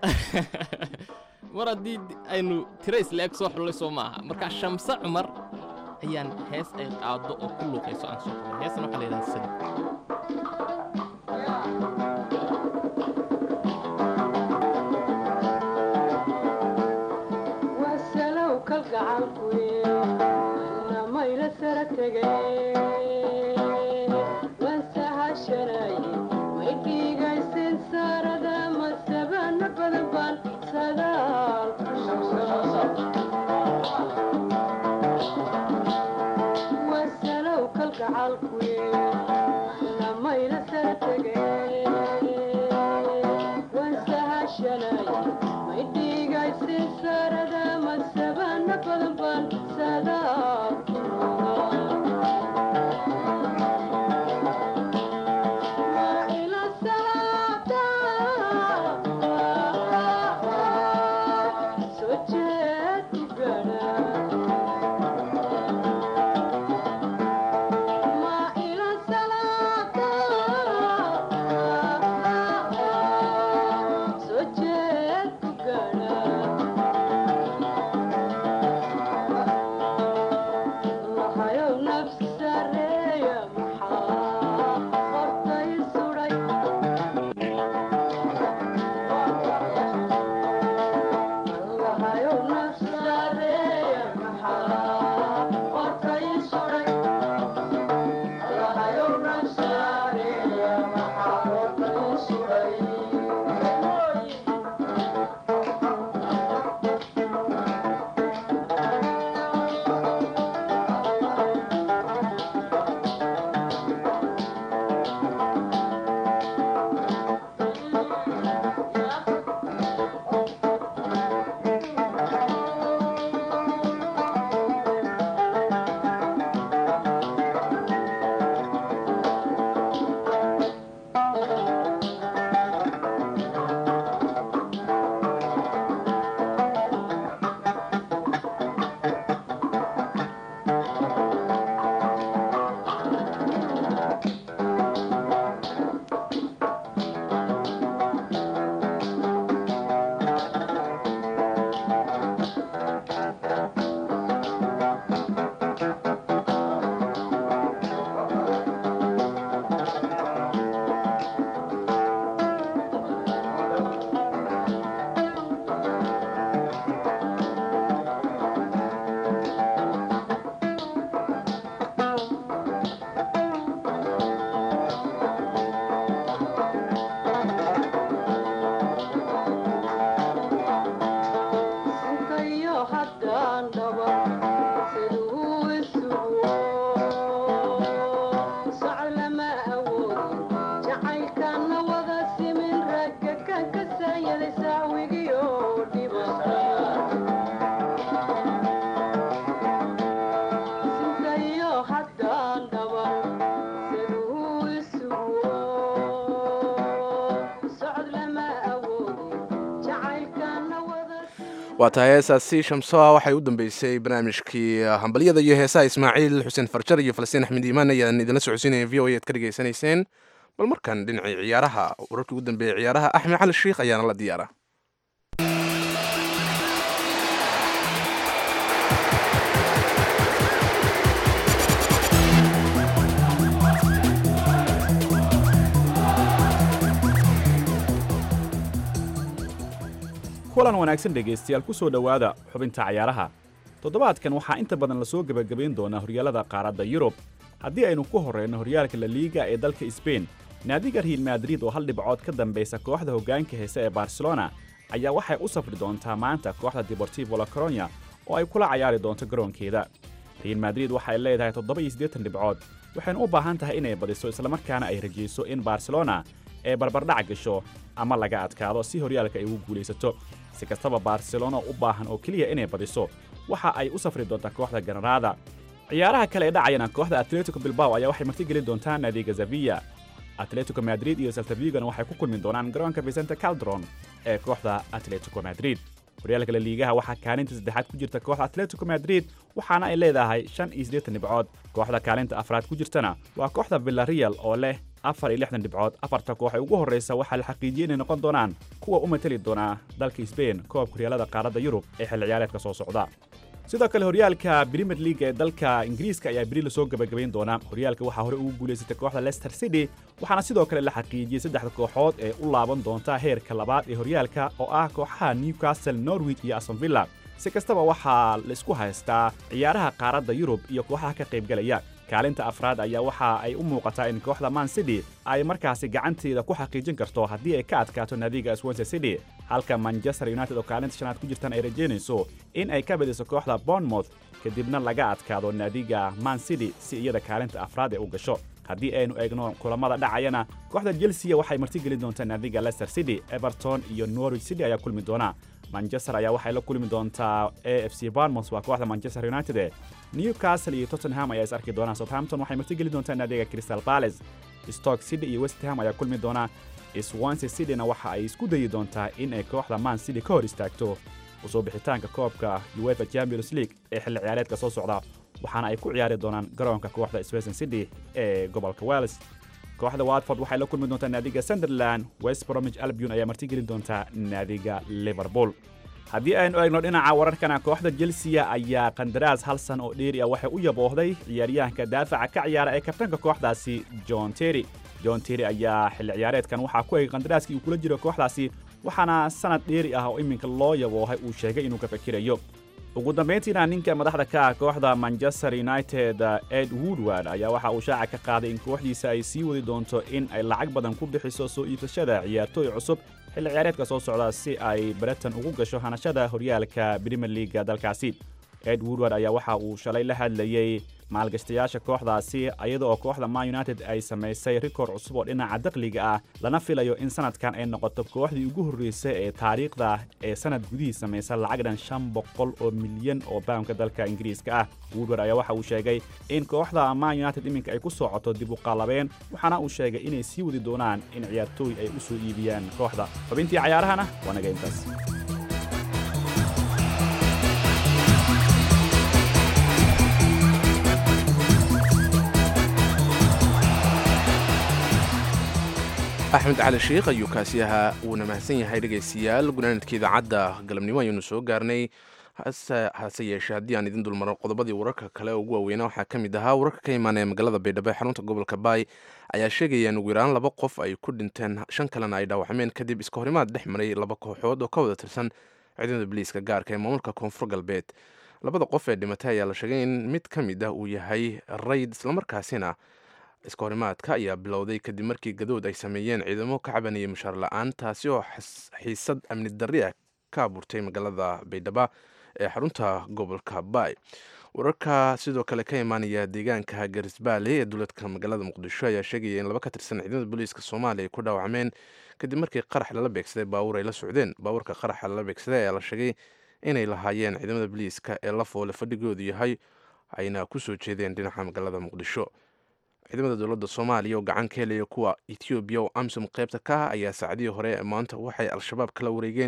mar haddii d- aynu tiro isla eg soo xullay soo maaha marka shamse cumar ayaan hees ay qaado oo ku luuqayso aan soo qaban heestan waxaa la yidhaha sadi wasalow kalgacalkuye namayla sara tegay wansahashanaye may dhiigaysin saarada masabana badan baan sadaal wasalow kalgacalkuye namayla sara tegay wansahashanaye may dhiigaysin saarada masabana badan baan sadaal Ma ila waa tahay heesaasi shamsoa waxay u dambeysay barnaamijkii hambalyada iyo heesaha ismaaciil xuseen farjar iyo falastiin axmed iimaan ayaan idinla socodsiinaya v o a ad ka dhegaysanayseen bal markan dhinacii ciyaaraha wararkii ugu dambeeyey ciyaaraha axmed cali sheikh ayaana la diyaara kulan wanaagsan dhegaystayaal ku soo dhowaada xubinta cayaaraha toddobaadkan waxaa inta badan lasoo gebagabayn doonaa horyaalada qaaradda yurub haddii aynu ku horrayno horyaalka laliiga ee dalka sbain naadiga real madrid oo hal dhibcood ka dambaysa kooxda hoggaanka heese ee barcelona ayaa waxay u safri doontaa maanta kooxda deportivo la coronya oo ay kula cayaari doonto garoonkeeda real madrid waxay leedahay toddoba iyo siddeetan dhibcood waxayna u baahan tahay inay badiso islamarkaana ay rajayso in barcelona ee barbardhac gasho ama laga adkaado si horyaalka ay ugu guulaysato si kastaba barcelona u baahan oo keliya inay badiso waxa ay u safri doontaa kooxda ganaraada ciyaaraha kale ee dhacayana kooxda atletico bilbao ayaa waxay martigelin doontaa naadiga zavilla atletico madrid iyo saltavigona waxay ku kulmi doonaan garoonka vicente caldron ee kooxda atletico madrid horyaalka laliigaha waxaa kaalinta saddexaad ku jirta kooxda atletico madrid waxaana ay leedahay shan iyo siddeetan dhibcood kooxda kaalinta afraad ku jirtana waa kooxda villareal oo leh afar iyo lixdan dhibcood afarta koox ee ugu horraysa waxaa la xaqiijiyey inay noqon doonaan kuwa u mateli doonaa dalka sbain koobka horyaalada qaaradda yurub ee xilli ciyaareedka soo socda sidoo kale horyaalka premier league ee dalka ingiriiska ayaa beri lasoo gebagabayn doonaa horyaalka waxaa hore ugu guulaysatay kooxda leicester city waxaana sidoo kale la xaqiijiyey saddexda kooxood ee u laaban doonta heerka labaad ee horyaalka oo ah kooxaha newcastle norwich iyo aston villa si kastaba waxaa la isku haystaa ciyaaraha qaaradda yurub iyo kooxaha ka qaybgalaya kaalinta afraad ayaa waxa ay u muuqataa in kooxda man city ay markaasi gacanteeda ku xaqiijin karto haddii ay ka adkaato naadiga swansea city halka manchester united oo kaalinta shanaad ku jirtan ay rajaynayso in ay ka badiso kooxda bournemouth kadibna laga adkaado naadiga man city si iyada kaalinta afraad ee u gasho haddii aynu eegno kulamada dhacayana kooxda chelsea waxay martigelin doontaa naadiga leicester city everton iyo norwich city ayaa kulmi doona manchester ayaa waxay la kulmi doontaa a f c barmouth waa kooxda manchester united newcastle iyo tottenham ayaa is arki doonaa southampton waxay martigeli doontaa naadiga crystal palace stoke city iyo west ham ayaa kulmi doona swansea cityna waxa ay isku dayi doontaa in ay kooxda man city ka hor istaagto usoo bixitaanka koobka uefa champions league ee xilli ciyaareedka soo socda waxaana ay ku ciyaari doonaan garoonka kooxda swason city ee gobolka wales kooxda watford waxay la kulmi doontaa naadiga sunderland west bromwich albion ayaa martigelin doontaa naadiga liverpool haddii aynu eegno dhinaca wararkana kooxda chelsea ayaa qandaraas hal san oo dheeri ah waxay u yaboohday ciyaaryahanka daafaca ka ciyaara ee kabtanka kooxdaasi john terry john terry ayaa xilli ciyaareedkan waxaa ku egay qandaraaskii uu kula jiro kooxdaasi waxaana sanad dheeri ah oo iminka loo yaboohay uu sheegay inuu ka fakirayo ugu dambayntiina ninka madaxda ka ah kooxda manchester united ed woodward ayaa waxa uu shaaca ka qaaday in kooxdiisa ay sii wadi doonto in ay lacag badan ku bixiso soo iibsashada ciyaartooy cusub xilli ciyaareedka soo socda si ay breton ugu gasho hanashada horyaalka premier leaga dalkaasi ed woodward ayaa waxa uu shalay la hadlayey maalgashtayaasha kooxdaasi iyada oo kooxda man united ay samaysay rikoor cusub oo dhinaca dakhliga ah lana filayo in sanadkan ay noqoto kooxdii ugu horreysay ee taariikhda ee sanad gudihii samaysa lacag dhan shan boqol oo milyan oo baamka dalka ingiriiska ah woodward ayaa waxa uu sheegay in kooxda man united iminka ay ku socoto dib u qaalabeen waxaana uu sheegay inay sii wadi doonaan in ciyaartooy ay u soo iibiyaan kooxda xubintii cayaarahana waa naga intaas axmed cali sheikh ayuu kaasi ahaa wuuna mahadsan yahay dhegaystayaal gunaanadka idaacadda galabnimo ayuunu soo gaarnay hase yeeshee haddii aan idin dulmaro qodobadii wararka kale ugu waaweynaa waxaa ka mid ahaa wararka ka imaanaya magaalada baydhabo ee xarunta gobolka baay ayaa sheegaya in ugu yaraan laba qof ay ku dhinteen shan kalena ay dhaawacmeen kadib iska horimaad dhex maray laba kooxood oo ka wada tirsan ciidamada biliiska gaarka ee maamulka koonfur galbeed labada qof ee dhimatay ayaa la sheegay in mid ka mid ah uu yahay rayd islamarkaasina iska horimaadka ayaa bilowday kadib markii gadood ay sameeyeen ciidamo ka cabanayay mushaar la-aan taasi oo xiisad amni darri ah ka abuurtay magaalada baydhaba ee xarunta gobolka baay wararka sidoo kale ka imaanaya deegaanka garisbaale ee dowladka magaalada muqdisho ayaa sheegaya in laba ka tirsan ciidamada booliiska soomaaliya ay ku dhaawacmeen kadib markii qarax lala beegsaday baawur ay la socdeen baawurka qaraxa lala beegsaday ayaa la sheegay inay lahaayeen ciidamada booliiska ee la foole fadhigoodu yahay ayna ku soo jeedeen dhinaca magaalada muqdisho ciidamada dowladda soomaaliya oo gacan ka helaya kuwa etoobiya oo amsom qaybta ka ah ayaa saacadihii hore ee maanta waxay al-shabaab kala wareegeen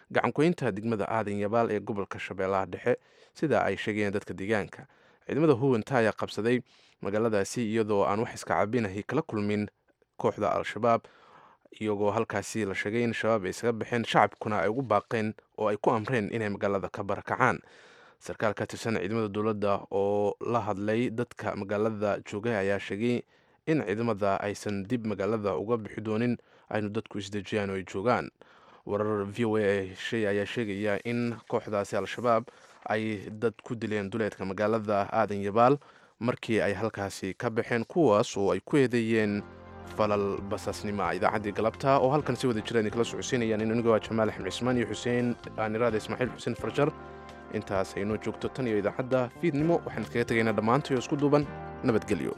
gacankuhaynta degmada aadan yabaal ee gobolka shabeellaha dhexe sida ay sheegayeen dadka deegaanka ciidamada huwanta ayaa qabsaday magaaladaasi iyadoo aan wax iska cabinahi kala kulmin kooxda al-shabaab iyagoo halkaasi la sheegay in shabaab ay isaga baxeen shacabkuna ay ugu baaqeen oo ay ku amreen inay magaalada ka barakacaan sarkaal ka tirsan ciidamada dowladda oo la hadlay dadka magaalada joogay ayaa sheegay in ciidamada aysan dib magaalada uga bixi doonin aynu dadku isdejiyaan oo ay joogaan warar v o a heshay ayaa sheegaya in kooxdaasi al-shabaab ay dad ku dileen duleedka magaalada aadan yabaal markii ay halkaasi ka baxeen kuwaas oo ay ku eedeeyeen falal basaasnimo idaacaddii galabta oo halkan si wada jiraan kala socodsiinayaan in aniga waa jamaal axmed cismaan iyo xuseen aaniraada ismaaciil xuseen farjar intaas aynoo joogto tan iyo idaacadda fiidnimo waxaan iskaga tegaynaa dhammaantay oo isku duuban nabadgelyo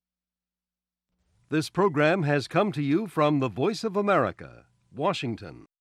This program has come to you from the Voice of America, Washington.